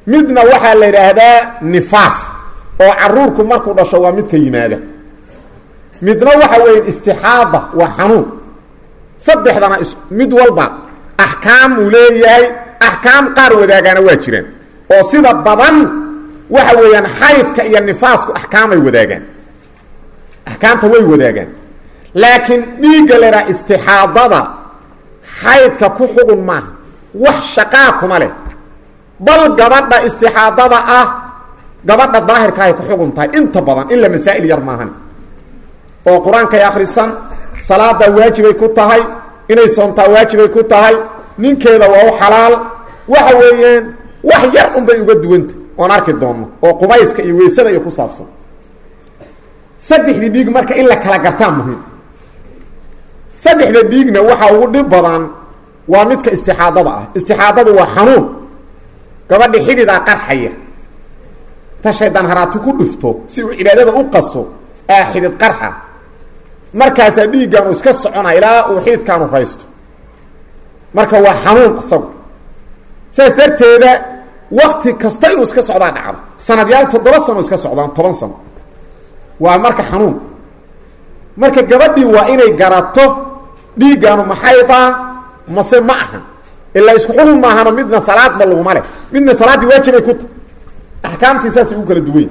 midna waxaa la yidhaahdaa nifaas oo caruurku markuu dhasho waa midka yimaada midna waxa weeye istixaada waa xanuun saddexdana is mid walba axkaam uu leeyahay axkaam qaar wadaagaana waa jiraan oo sida badan waxa weeyaan xaydka iyo nifaasku axkaamay wadaagaan axkaamta way wadaagaan laakiin dhiigga la idhaha istixaadada xaydka ku xugun maaha wax shaqaa kuma leh bal gabadha istixaadada ah gabadha daahirka ay ku xugun tahay inta badan ila masaa'il yar maahan oo qur-aankay akhrisan salaadaa waajibay ku tahay inay soomtaa waajibay ku tahay ninkeeda waa u xalaal waxa weeyaan wax yar unbay uga duwanta oon arki doonno oo qubayska iyo weysada iyo ku saabsan saddexdii dhiig marka in la kala gartaa muhiim saddexda dhiigna waxaa ugu dhib badan waa midka istixaadada ah istixaadadu waa xanuun gabadhi xididaa qarxaya ta shaydaan haraati ku dhifto si uu cibaadada u qaso aa xidid qarxa markaasaa dhiiggaanu iska socona ilaa uu xididkaanu raysto marka waa xanuun isagu saas darteeda wakti kasta inuu iska socdaa dhacdo sanadyaal toddoba sano iska socdaan toban sano waa marka xanuun marka gabadhii waa inay garato dhiiggaanu maxaydaa mase ma aha ilaa isku xukun maahano midna salaadba laguma leh midna salaaddii waajibay ku tahy axkaamtii saasay u kala duwany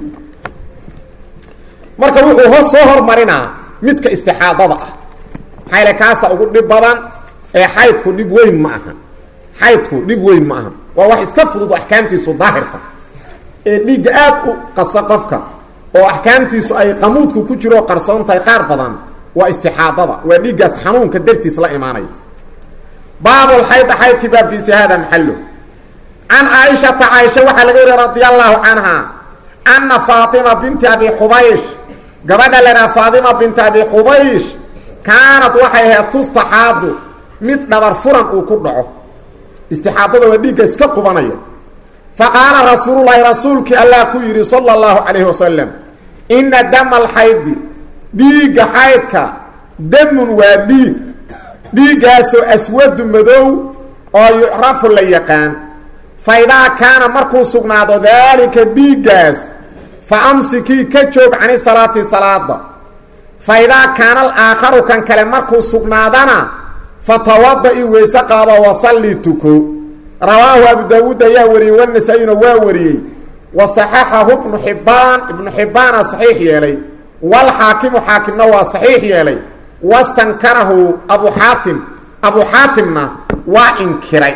marka wuxuu ho soo hormarinaa midka istixaadada ah maxayle kaasa ugu dhib badan ee xaydku dhib weyn ma aha xaydku dhib weyn ma aha waa wax iska fudud oo axkaamtiisu daahirka ee dhiigga aad u qasa qofka oo axkaamtiisu ay qamuudku ku jiroo qarsoon tahay qaar badan waa istixaadada waa dhiiggaas xanuunka dartiis la imaanaya baabulxayda xaydkii baabkiisi hada maxallo can caaishata caaisha waxaa laga wariya radia allahu canha ana faatima binti abi qubaysh gabadha lahaa faatima binti abi qubaysh kaanad waxay ahayd tustaxaadu mid dhabar furan uu ku dhaco istixaadada waa dhiigga iska qubanaya faqaala rasuululahi rasuulkii allah ku yidhi sala allahu calayhi wasalam ina dama alxaydi dhiigga xaydka damun waa dhiig dhiiggaasoo aswadu madow oo yucrafu la yaqaan fa idaa kaana markuu sugnaado daalika dhiiggaas fa amsikii ka joog cani salaati salaada fa idaa kaana alaakharu kan kale markuu sugnaadana fatawada-i weyse qaado wasalli tuko rawaahu abu daawuud ayaa wariyey wanasa-ina waa wariyey wa saxaxahu ibnu xibbaan ibnu xibbaana saxiix yeelay walxaakimu xaakimna waa saxiix yeelay wastankarahu abu xaatim abu xaatimna waa inkiray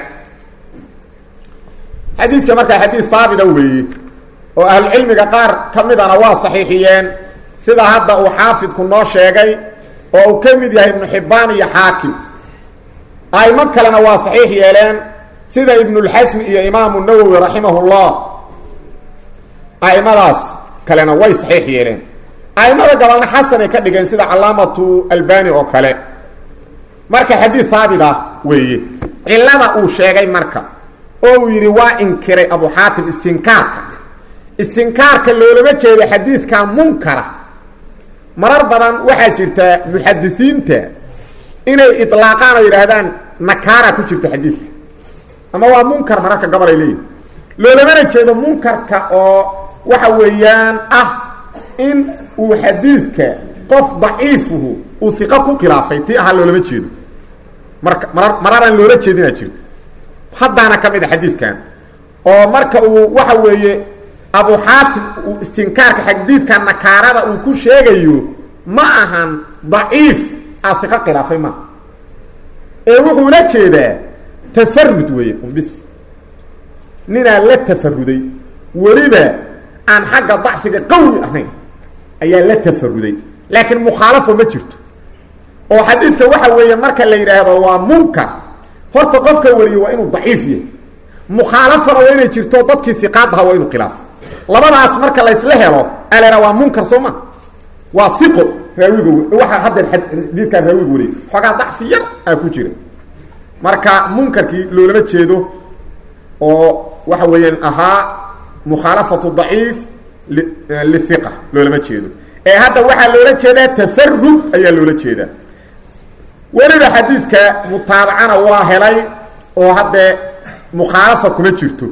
xadiiska markaa xadiis haabita weeye oo ahlucilmiga qaar ka midana waa saxiixiyeen sida hadda uu xaafidku noo sheegay oo uu ka mid yahay ibnu xibbaan iyo xaakim aimo kalena waa saxiix yeeleen sida ibnulxasmi iyo imaamu nawowi raximahullah aimadaas kalena way saxiix yeeleen aimada gabalna xasanay ka dhigeen sida calaamatu albani oo kale marka xadiid haabit ah weeye cilada uu sheegay marka oo uu yidhi waa inkiray abu xaatim istinkaarka istinkaarka loolama jeedo xadiidka munkara marar badan waxaa jirta muxadisiinta inay ilaaqaan oo yidhaahdaan nakaara ku jirta xadiidka ama waa munkar mararka gobol ay leeyihin loolamana jeedo munkarka oo waxa weeyaan ah in uu xadiidka qof daciifuhu uu iqo ku khilaafay tii ahaa loolama jeedo marka marar mararaan loola jeedinaa jirta haddaana ka mid a xadiidkan oo marka uu waxa weeye abu xaatim uu istinkaarka xadiidka nakaarada uu ku sheegayo ma ahan daciif aa iqo khilaafay maaha ee wuxuu la jeedaa tafarud weeye umbis ninaa la tafaruday weliba aan xagga dacfiga qawi ahayn ayaa la tafaruday laakiin mukhaalafo ma jirto oo xadiidka waxa weeye marka la yidhaahdo waa munkar horta qofka wariye waa inuu daciif yahay mukhaalafana waa inay jirto dadkii iqaad aha waa inuu khilaafo labadaas marka laysla helo alena waa munkar soo ma waa iqo raawiga waxaa haddeer xadiidkaan raawiga wariye xoogaa dacfi yar aa ku jira marka munkarkii loolama jeedo oo waxa weeyaan ahaa mukhaalafatu daciif liiqa loolama jeedo ee hadda waxaa loola jeedaa tafarud ayaa loola jeedaa weliba xadiidka mutaabacana waa helay oo haddee mukhaalafa kuma jirto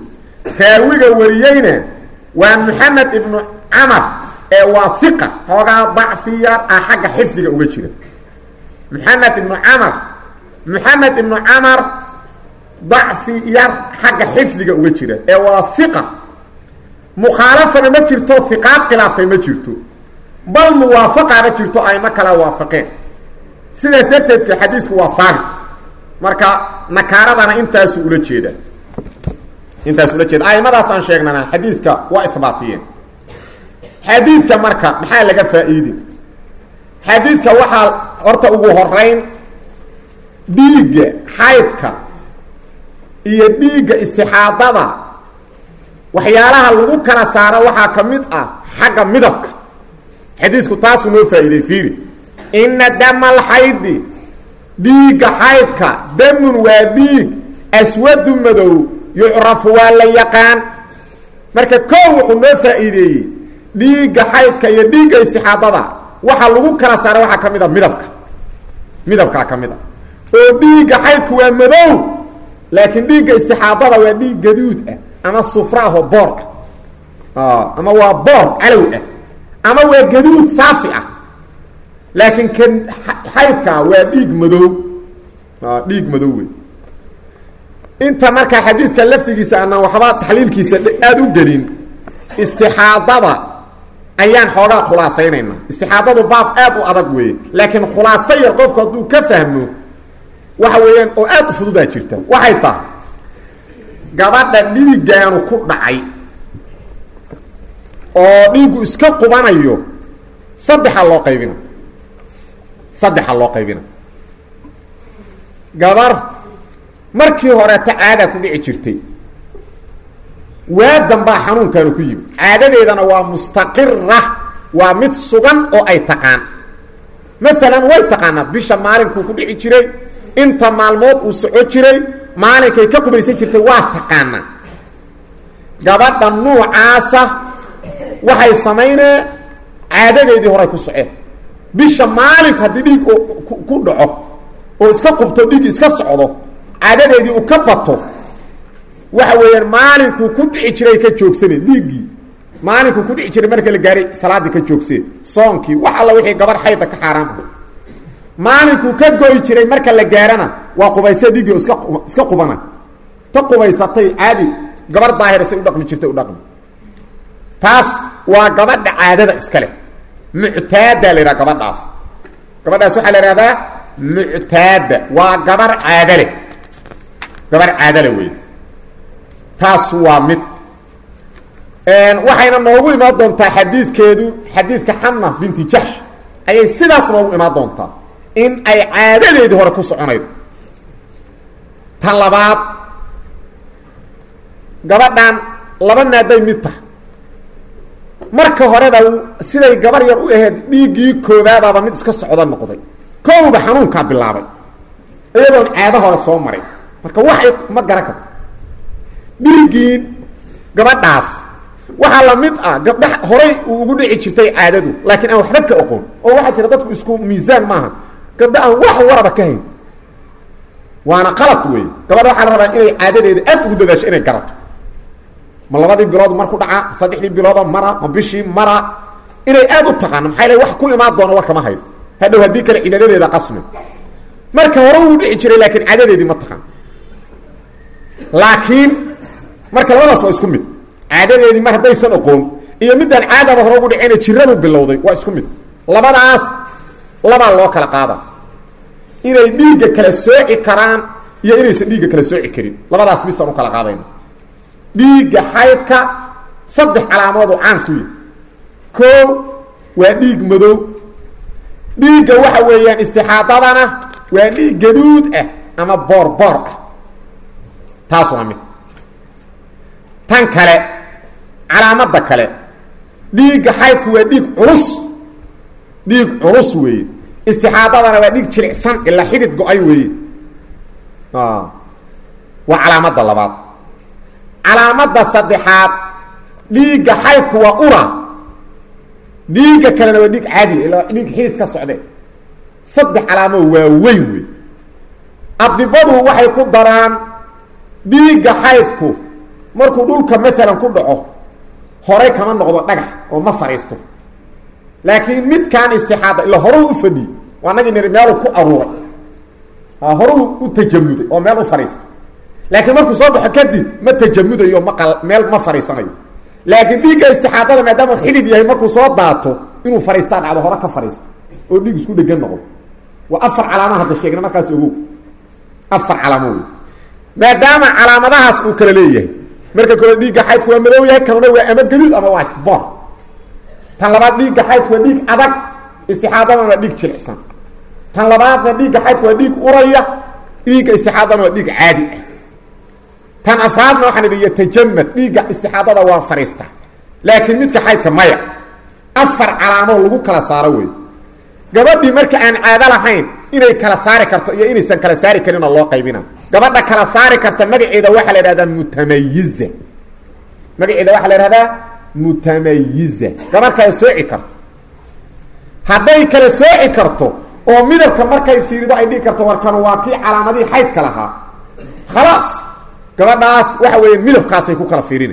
raawiga wariyeyna waa moxamed ibnu camar ee waa iqa xoogaa dacfi yar ah xagga xifdiga uga jira moxamed ibnu camar moxamed ibnu camar dacfi yar xagga xifdiga uga jira ee waa iqa mukhaalafana ma jirto iqaad khilaaftay ma jirto bal muwaafaqana jirto ayma kala waafaqeen sidaas darteedka xadiisku waa faari marka nakaaradana intaasu ula jeeda intaas ula jeeda aimadaas aan sheegnana xadiiska waa ibaatiyeen xadiidka marka maxaa laga faa-iidi xadiidka waxaa horta ugu horeyn dhiigga xaydka iyo dhiigga istixaadada waxyaalaha lagu kala saaro waxaa ka mid ah xagga midabka xadiisku taasuu noo faa-iiday fiiri ina dama alxaydi dhiigga xaydka damun waa dhiig aswadu madow yucrafu waa la yaqaan marka koo wuxuu noo faa-iideeyey dhiigga xaydka iyo dhiigga istixaadada waxaa lagu kala saara waxaa ka mid a midabka midabkaa ka mid a oo dhiigga xaydku waa madow laakiin dhiigga istixaadada waa dhiig gaduud ah ama sufra ahoo boor ah ama waa boor calow ah ama waa gaduud saafi ah laakiin kan xaydkaa waa dhiig madow dhiig madow wey inta markaa xadiidka laftigiisa anaan waxba taxliilkiisa aada u gelin istixaadada ayaan xoogaa khulaasaynaynaa istixaadadu baab aad u adag weeye laakiin khulaaso yar qofku hadduu ka fahmo waxa weeyaan oo aada u fududaa jirta waxay tahay gabadha dhiiggaanu ku dhacay oo dhiiggu iska qubanayo saddexa loo qaybina saddexa loo qaybina gabar markii horeeta caadaa ku dhici jirtay waadan baa xanuunkaanu ku yimi caadadeedana waa mustaqira waa mid sugan oo ay taqaan maalan way taqaanaa bisha maalinkuu ku dhici jiray inta maalmood uu soco jiray maalinkay ka qubaysan jirtay waa taqaanaa gabadha nuucaasa waxay samaynee caadadeedii horay ku soceen bisha maalinku haddii dhiig ku dhaco oo iska qubto dhiig iska socdo caadadeedii uu ka bato waxa weeyaan maalinkuu ku dhici jiray ka joogsane dhiiggii maalinkuu ku dhici jiray marka la gaaray salaaddii ka joogsee soonkii wax alla wixii gabar xayda ka xaaraam ah maalinkuu ka goyi jiray marka la gaarana waa qubaysee dhiiggii iska iska qubana ka qubaysatay caadi gabar daahira say u dhaqmi jirtay u dhaqmi taas waa gabadha caadada iska leh muctaada la yidhaha gabadhaas gabadhaas waxaa la ihahdaa muctaada waa gabar caado leh gabar caado leh wey taas waa mid waxayna noogu imaan doontaa xadiidkeedu xadiidka xana binti jaxsh ayay sidaas noogu imaan doontaa in ay caadadeedii hore ku soconaydo tan labaad gabadhan laba naaday mid taha marka horeba siday gabar yar u ahayd dhiiggii koobaadaba mid iska socdo noqday kowba xanuunkaa bilaabay iyadoon caado hore soo maray marka waxay ma garan karto dhiiggii gabadhaas waxaa la mid ah gabdha horay uu ugu dhici jirtay caadadu laakiin aan waxba ka oqon oo waxaa jira dadku isku miisaan maaha gabdha aan wax waraba ka hayn waana qalad wey gabadha waxaa la rabaa inay caadadeeda aad ugu dadaasho inay garato ma labadii bilood mar ku dhacaa ma saddexdii biloodo mara ma bishii mara inay aad u taqaano maxaa l wax ku imaan doona war kama hayo hadhow haddii kale cibaadadeeda qasmi marka hore uu dhici jiray laakiin caadadeedii ma taqaan laakiin marka labadaas waa isku mid caadadeedii mar haddaysan oqoon iyo midaan caadaba hore ugu dhicina jiradu bilowday waa isku mid labadaas labaa loo kala qaada inay dhiigga kala sooci karaan iyo inaysan dhiigga kala sooci karin labadaas bisaan u kala qaadayna dhiigga xaydka saddex calaamood oo caan ku yihi koo waa dhiig madow dhiigga waxa weeyaan istixaadadana waa dhiig gaduud ah ama boor boor ah taas waa mid tan kale calaamadda kale dhiigga xaydku waa dhiig culus dhiig culus weeye istixaadadana waa dhiig jilicsan ilaa xidid go-ay weeye waa calaamadda labaad calaamadda saddexaad dhiigga xaydku waa ura dhiigga kalena waa dhiig caadiya ilaa dhiig xidid ka socde saddex calaamoo waa weyn wey adibadu waxay ku daraan dhiigga xaydku markuu dhulka maalan ku dhaco horay kama noqdo dhagax oo ma fadhiisto laakiin midkaan istixaada ila horuu u fadhiy waa nagii niri meeluu ku aruuray horuu u tajamuday oo meel u fadhiista laakiin markuu soo baxo kadib ma tajamudayo ma meel ma fadhiisanayo laakiin dhiigga istixaadada maadaama xidid yahay markuu soo daato inuu fadhiistaa dhacdo hore ka fadhiisto oo dhiig isku dhegan noqdo waa afar calaama hadda sheegna markaas ogow afar calaamo wey maadaama calaamadahaas uu kala leeyahay marka kole dhiigga xaydku waa madow yahay kanuna waa ama gaduud ama waa boor tan labaad dhiigga xaydku waa dhiig adag istixaadadana waa dhiig jilicsan tan labaadna dhiigga xaydku waa dhiig uraya dhiigga istixaadana waa dhiig caadi ah tan afraadna waxaan idhi yatajamad dhiigga istixaadada waa fadhiista laakiin midka xaydka maya afar calaamoo lagu kala saaro wey gabadhii marka aan caado lahayn inay kala saari karto iyo inaysan kala saari karinoo loo qaybina gabadha kala saari karta magaceeda waxaa la ihahdaa mutamayiza magaceeda waxaa la ihahdaa mutamayiza gabadh kala sooci karto hadday kala sooci karto oo midabka markay fiirido ay dhigi karto warkan waa kii calaamadihii xaydka lahaa khalaas gabadhaas waxa weeye midabkaasay ku kala fiirina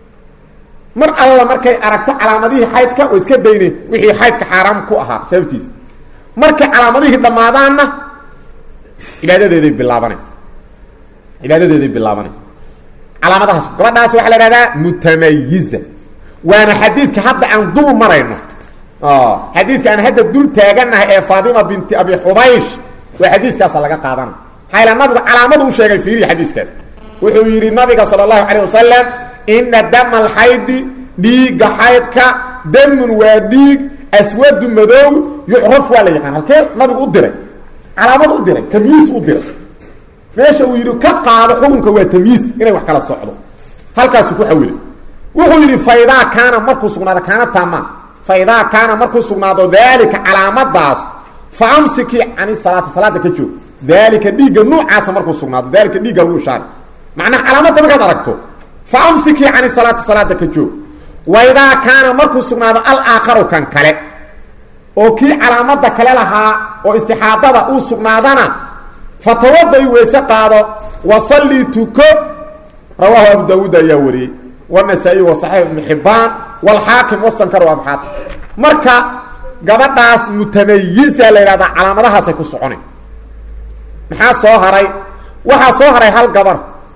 mar alla markay aragto calaamadihii xaydka oo iska dayne wixii xaydka xaaraam ku ahaa sababtiisa markay calaamadihii dhammaadaanna cibaadadeeday bilaabana cibaadadeeday bilaabana calaamadahaas gabadhaas waxaa la ihahdaa mutamayiza waana xadiidka hadda aan dul marayno xadiidka aan hadda dul taaganahay ee faatima binti abi xubaysh waa xadiidkaasa laga qaadana maxaa nabigu calaamadu u sheegay fiiriya xadiiskaas wuxuu yidhi nabiga sala allahu calayh wasalam ina dama alxaydi dhiigga xaydka damun waa dhiig aswadu madow yucraf waa la yaqaan halkee nabigu u diray calaamad u diray tamyiis u diray meesha uu yidhi ka qaado xukunka waa tamyiis inay wax kala socdo halkaasu ku xawilay wuxuu yidhi faidaa kaana markuu sugnaado kaana taamaan faidaa kaana markuu sugnaado daalika calaamadaas fa amsikii cani salaati salaada ka joog daalika dhiigga nuucaasa markuu sugnaado daalika dhiigga lagu ishaari macnaha calaamadda markaad aragto fa amsikii cani salaati salaada ka joog waidaa kaana markuu sugnaado alaakharu kan kale oo kii calaamada kale lahaa oo istixaadada uu sugnaadana fatawada-i weyse qaado wasallii tuko rawaahu abu daawuud ayaa wariyey wanasaa-iy wa saxiix ibnu xibbaan walxaakim wasankar abxaad marka gabadhaas mutamayiza la yidhahdaa calaamadahaasay ku soconay maxaa soo haray waxaa soo haray hal gabar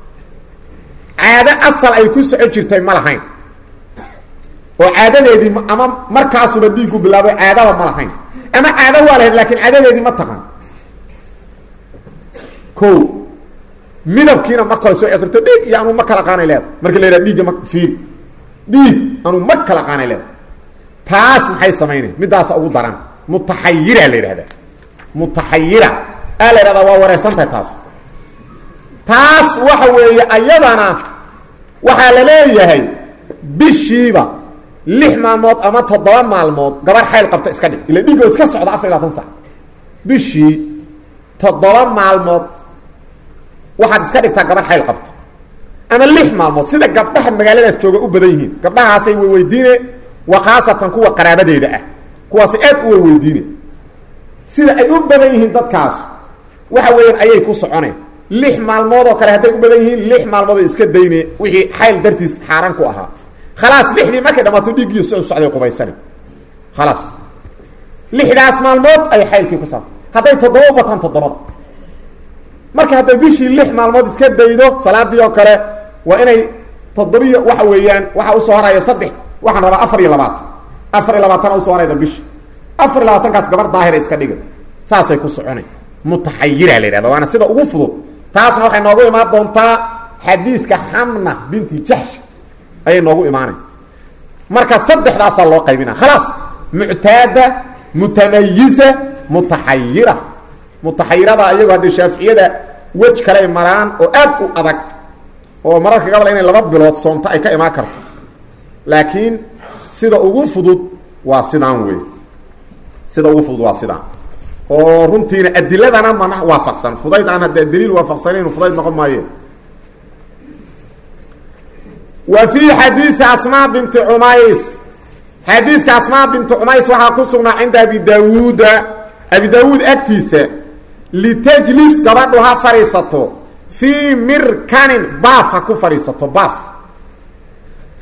caado asal ay ku socon jirtay ma lahayn oo caadadeedii ama markaasuba dhiigu bilaabay caadaba ma lahayn ama caado waa lahayd laakiin caadadeedii ma taqan ko midabkiina ma kala soo karto dhiig iyo anuu ma kala qaanay leeda marka la yidhaha dhiigga ma fiil dhiig anuu ma kala qaanay leeda taas maxay samaynay middaasa ugu daran mutaxayira la yidhahdaa mutaxayira aa la yidhahdaa waa wareersantahay taas taas waxa weeye ayadana waxaa la leeyahay bishiiba lix maalmood ama toddoba maalmood gabar xayl qabta iska dhig ila dhiig oo iska socda afar iyo labaatan sac bishii toddoba maalmood waxaad iska dhigtaa gabar xayl qabta ama lix maalmood sida gabdhaha magaaladaas jooga u badan yihiin gabdhahaasay weydiine wa khaasatan kuwa qaraabadeeda ah kuwaasi aad u weydiine sida ay u badan yihiin dadkaas waxa weeyaan ayay ku soconeen lix maalmood oo kale hadday u badan yihiin lix maalmood oo iska dayne wixii xayl dartiis xaaraan ku ahaa khalaas lixdii markay dhamaato dhiiggiiyo so socday qubaysana khalaas lixdaas maalmood ay xaylkii ku saabta hadday toddoba u bataan toddobada marka hadday bishii lix maalmood iska daydo salaadii oo kale waa inay toddobiyo waxa weeyaan waxaa usoo horaya saddex waxaan rabaa afar iyo labaatan afar iyo labaatana usoo horayda bishi afar iyo labaatankaas gabar daahira iska dhiga saasay ku soconay mutaxayira la yidhahda waana sida ugu fudud taasna waxay noogu imaan doontaa xadiidka xamna binti jaxsh ayay noogu imaanay marka saddexdaasaa loo qaybina khalaas muctaada mutamayiza mutaxayira mutaxayirada iyagu haddii shaaficiyada wej kaley maraan oo aad u adag oo mararka gabal inay laba bilood soonto ay ka imaan karto laakiin sida ugu fudud waa sidaan wey sida ugu fudud waa sidaan oo runtiina adiladana mana waafaqsan fudayd aan haddee daliil waafaqsanayn fudayd noqon maaye wa fii xadiidi asmaa binti cumays xadiidka asmaa binti cumays waxaa ku sugnaa cinda abi daawuuda abi daawuud agtiisa litajlis gabadhu ha fadhiisato fii mirkanin baaf ha ku fadhiisato baaf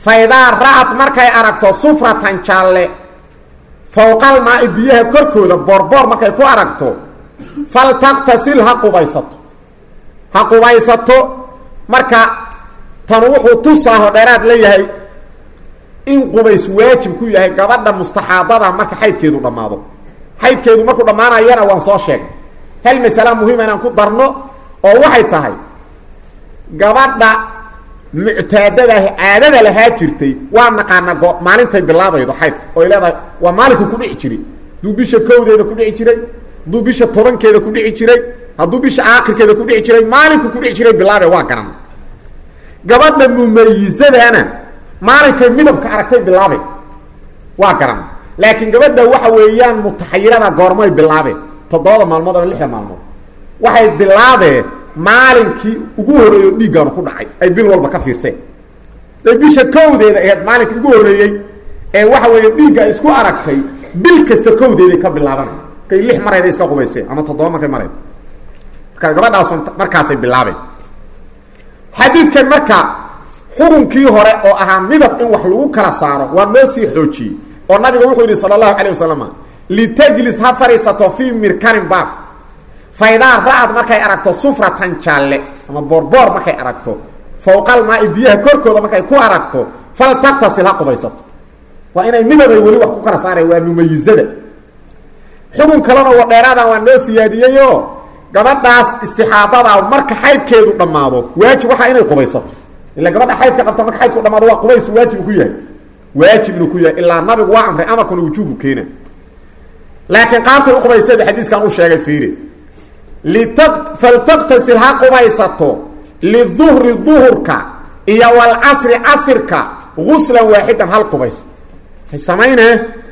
faydaa ra-ad markay aragto sufratan jaalle fowqal maa-i biyaha korkooda boorboor markay ku aragto fal taktasil ha qubaysato ha qubaysato marka tan wuxuu tusaaho dheeraad leeyahay in qubays waajib ku yahay gabadha mustaxaadada marka xaydkeedu dhammaado xaydkeedu markuu dhammaanayana waan soo sheegnay hal masala muhiima inaan ku darno oo waxay tahay gabadha muctaadadaah caadada lahaa jirtay waa naqaana go maalintay bilaabaydo xaydka oy leedahay waa maalinku kudhici jiray hadduu bisha kowdeeda kudhici jiray hadduu bisha tobankeeda kudhici jiray hadduu bisha aakhirkeeda kudhici jiray maalinku kudhici jiray bilaabe waa garan gabadha mumayizadana maalinkay midabka aragtay bilaabe waa garan laakiin gabadha waxa weeyaan mutaxayirada goormay bilaabeen toddobada maalmood ama lixda maalmood waxay bilaabeen maalinkii ugu horreeyo dhiiggaanu ku dhacay ay bil walba ka fiirseen day bisha kowdeeda aheyd maalinkii ugu horreeyey ee waxa weeye dhiigga ay isku aragtay bil kasta kowdeeday ka bilaabanay markay lix marayda iska qubayseen ama toddoba markay marayd marka gabadhaas markaasay bilaabeen xadiidkan marka xukunkii hore oo ahaa midab in wax lagu kala saaro waa noo sii xoojiyey oo nabiga wuxuu yidhi sala allahu calayh wasalam litajlis ha fadhiisato fii mirkanin baaf faydaa ra-ad markay aragto sufratan jaalle ama boorboor markay aragto fowqal maa-i biyaha korkooda markay ku aragto fal taktasil ha qubaysato waa inay midabay weli wax ku kala saaraya waa mumayizada xukun kalena wa dheeraadan waa noo siyaadiyeyoo gabadhaas istixaadada marka xaydkeedu dhammaado waajib waxaa inay qubaysato ila gabadha xaydka qabta marka xaydku dhamaado waa qubays waajib ku yahay waajib inuu ku yahay ilaa nabigu waa amray amarkuna wujuubu keena laakiin qaabkay uqubaysada xadiiskan u sheegay fiiri faltaktasil ha qubaysato liduhri duhurka iyo walcasri casirka guslan waaxidan hal qubays hay samayne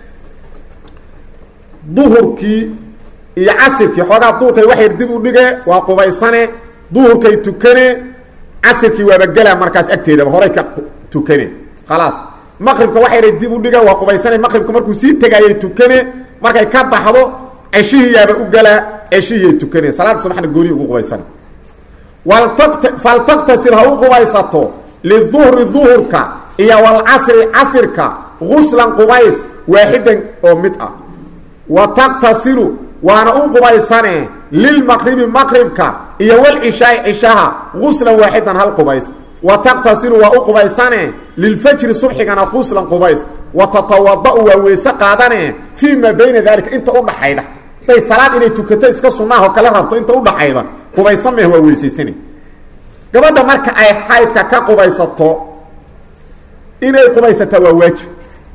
duhurkii iyo casirkii xoogaa duhurkay waxay dib u dhige waa qubaysane duhurkay tukane casirkii waaba gelaa markaas agteedaba horay ka tukane khalaas maqribka waxayna dib u dhige waa qubaysane maqribka markuu sii tegaayay tukane markay ka baxdo ceshihiyaaba u galaa ceshihiyay tukaneen salaada subaxna gooni ugu qubaysana waltat faltaktasil ha u qubaysato liduhri duhurka iyo walcasri casirka guslan qubays waaxidan oo mid ah wa taktasilu waana u qubaysane lilmaqribi maqribka iyo walcishaai cishaha guslan waaxidan hal qubays wa taktasilu waa u qubaysane lilfajri subxigana guslan qubays wa tatawada-u waa weyse qaadane fii maa bayna daalika inta udhaxayda day salaad inay tukato iska sunnaah oo kala rabto inta udhaxayda qubaysa meh waa weysaysana gabadha marka ay xaydka ka qubaysato inay qubaysataa waa waajib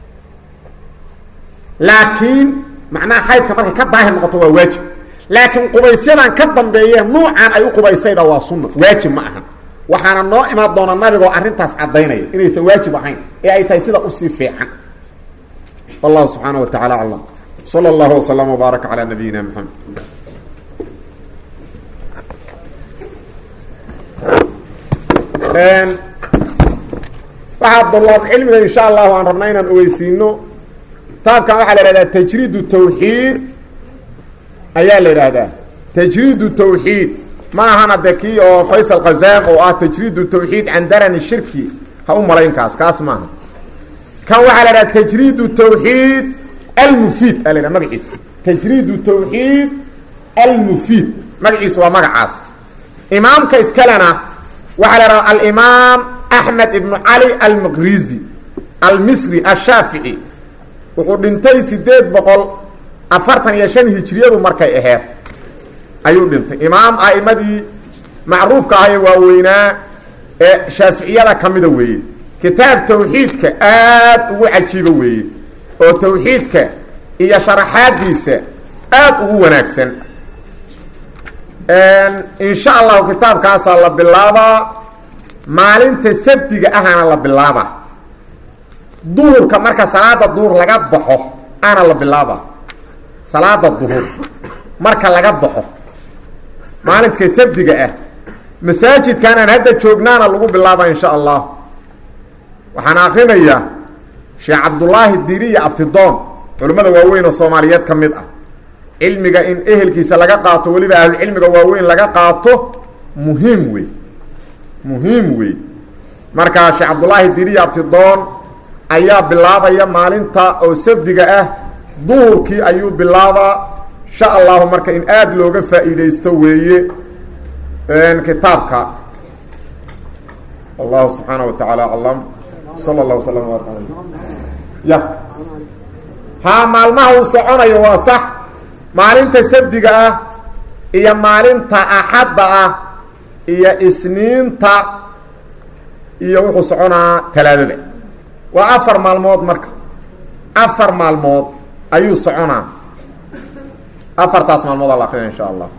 laakiin macnaha xaydka markay ka daahir noqoto waa waajib laakiin qubaysyadan ka dambeeye nuucan ay u qubaysayda waa sunna waajib ma ahan waxaana noo imaan doona nabigoo arrintaas caddaynaya inaysan waajib ahayn ee ay tahay sida usii fiican wallahu subxaana wa tacala aclam slى اllah وsلم وbaarak عlى nabiyina mxamed waxaa dulaab cilmiga in sha allahu aan rabnaa inaan ogeysiino kitaabkan waxaa la ihahdaa tajriid الtawxiid ayaa la ihahdaa tajriid الtawxiid ma ahana de kii oo faysal khazam oo ah tajriid الtawxiid can darani shirki ha u malaynkaas kaas maaha kan waxaa la ihahdaa tajriid الtawxiid almufiid aa la yidhaha magaciisa tajriid tawxiid almufiid magaciisa waa magacaas imaamka iskalena waxaa la idhaha alimaam axmed ibnu cali almaqrizi almisri ashaafici wuxuu dhintay sideed boqol afartan iyo shan hijriyadu markay aheed ayuu dhintay imaam a'imadii macruufka ahee waaweynaa ee shaaficiyada ka mida weeye kitaab tawxiidka aad ugu cajiibo weeye oo tawxiidka iyo sharaxaadiisa aada ugu wanaagsan in sha allahu kitaabkaasaa la bilaabaa maalinta sabtiga ahana la bilaabaa duhurka marka salaada duhur laga baxo ana la bilaabaa salaada duhur marka laga baxo maalinka sabtiga ah masaajidkan aan hadda joognaana lagu bilaabaa in sha allah waxaan akrinayaa sheekh cabdullaahi diriya abtidoon culimmada waaweyn oo soomaaliyeed ka mid ah cilmiga in ehelkiisa laga qaato weliba ahlucilmiga waaweyn laga qaato muhiim wey muhiim wey markaa sheekh cabdullaahi diriya abtidoon ayaa bilaabaya maalinta oo sabdiga ah duhurkii ayuu bilaabaa insha allahu marka in aada looga faa'iidaysto weeye kitaabka allahu subxaana wa tacaala aclam sala allah waslam baark alay ya haa maalmaha uu soconayo waa sax maalinta sabdiga ah iyo maalinta axadda ah iyo isniinta iyo wuxuu soconaa talaadada waa afar maalmood marka afar maalmood ayuu soconaa afartaas maalmood ala akrinaya insha allah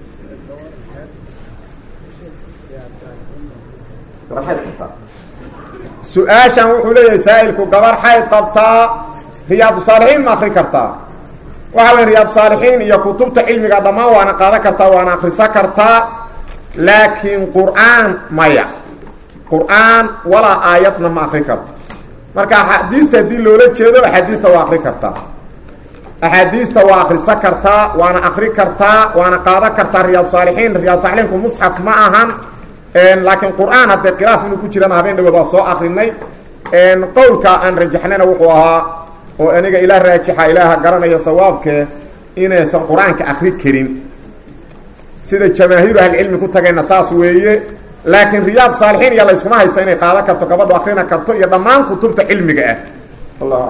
su-aashan wuxuu leeyahay saa'ilku gabar xayd qabtaa riyaadu saalixiin ma akri kartaa waxa weya riyaadu saalixiin iyo kutubta cilmiga dhammaan waana qaadan kartaa waana akrisan kartaa laakiin qur-aan maya qur-aan walaa aayadna ma akri karto marka axaadiista haddii loola jeedo axaadiista waa akri kartaa axaadiista waa akrisan kartaa waana akri kartaa waana qaadan kartaa riyaadu saalixiin riyaadu saalixiinku musxaf ma ahan laakiin qur-aan haddee khilaaf inuu ku jirana habeen dhawood waa soo akrinay qowlka aan rajaxnayna wuxuu ahaa oo aniga ilaa raajixa ilaaha garanaya sawaabke inaysan qur-aanka akri karin sida jamaahiiru ahlicilmi ku tagayna saas weeye laakiin riyaad saalixiin iyo layskuma haysto inay qaadan karto gabadhu akrina karto iyo dhammaan kutubta cilmiga ah allah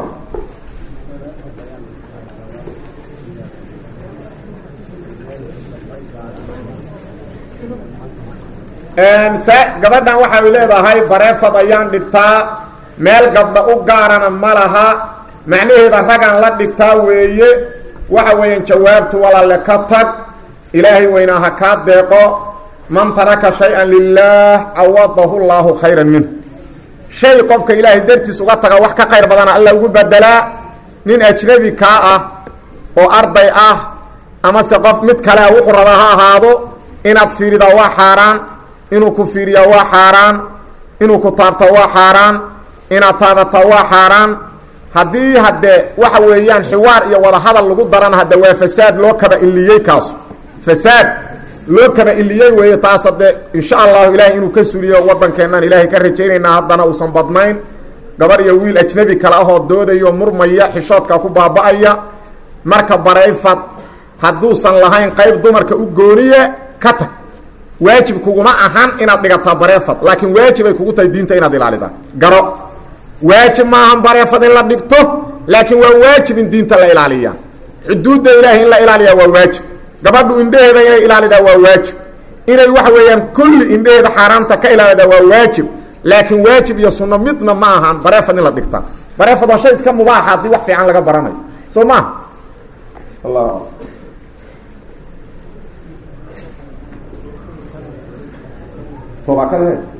gabadhan waxay leedahay bareefad ayaan dhigtaa meel gabdha u gaarana ma laha macnaheeda ragaan la dhigtaa weeye waxa weeyaan jawaabtu walaale ka tag ilaahay weynaa ha kaa deeqo man taraka shay-an lilaah cawadahu llaahu khayran minhu shay qofka ilaahay dartiis uga taga wax ka qayr badana alla ugu bedelaa nin ajnabi kaa ah oo arday ah amase qof mid kale ah wuxuu rabaa ha ahaado inaad fiiridaa waa xaaraan inuu ku fiiriyaa waa xaaraan inuu ku taabta waa xaaraan inaad taabataa waa xaaraan haddii haddee waxa weeyaan xiwaar iyo wada hadal lagu darana hadde waa fasaad loo kaba iliyey kaasu fasaad loo kaba iliyey weeye taas haddee insha allahu ilaahay inuu ka suliyo waddankeennan ilaahay ka rajaynaynaa haddana uusan badnayn gabar iyo wiil ajnabi kale ahoo doodayo murmaya xishoodka ku baaba-aya marka barayfad hadduusan lahayn qayb dumarka u gooniye ka tag waajib kuguma ahan inaad dhigataa bareefad laakiin waajib ay kugu tahay diinta inaad ilaalidaa garo waajib maahan bareefad in la dhigto laakiin waa waajib in diinta la ilaaliya xuduudda ilaahay in la ilaaliyaa waa waajib gabadhu indheheeda inay ilaalidaa waa waajib inay waxa weeyaan kulli indheheeda xaaraamta ka ilaalidaa waa waajib laakiin waajib iyo sunno midna ma ahan bareefad in la dhigtaa bareefad waa shay iska mubaaxa haddii wax fiican laga baranayo soo maha allah toobakade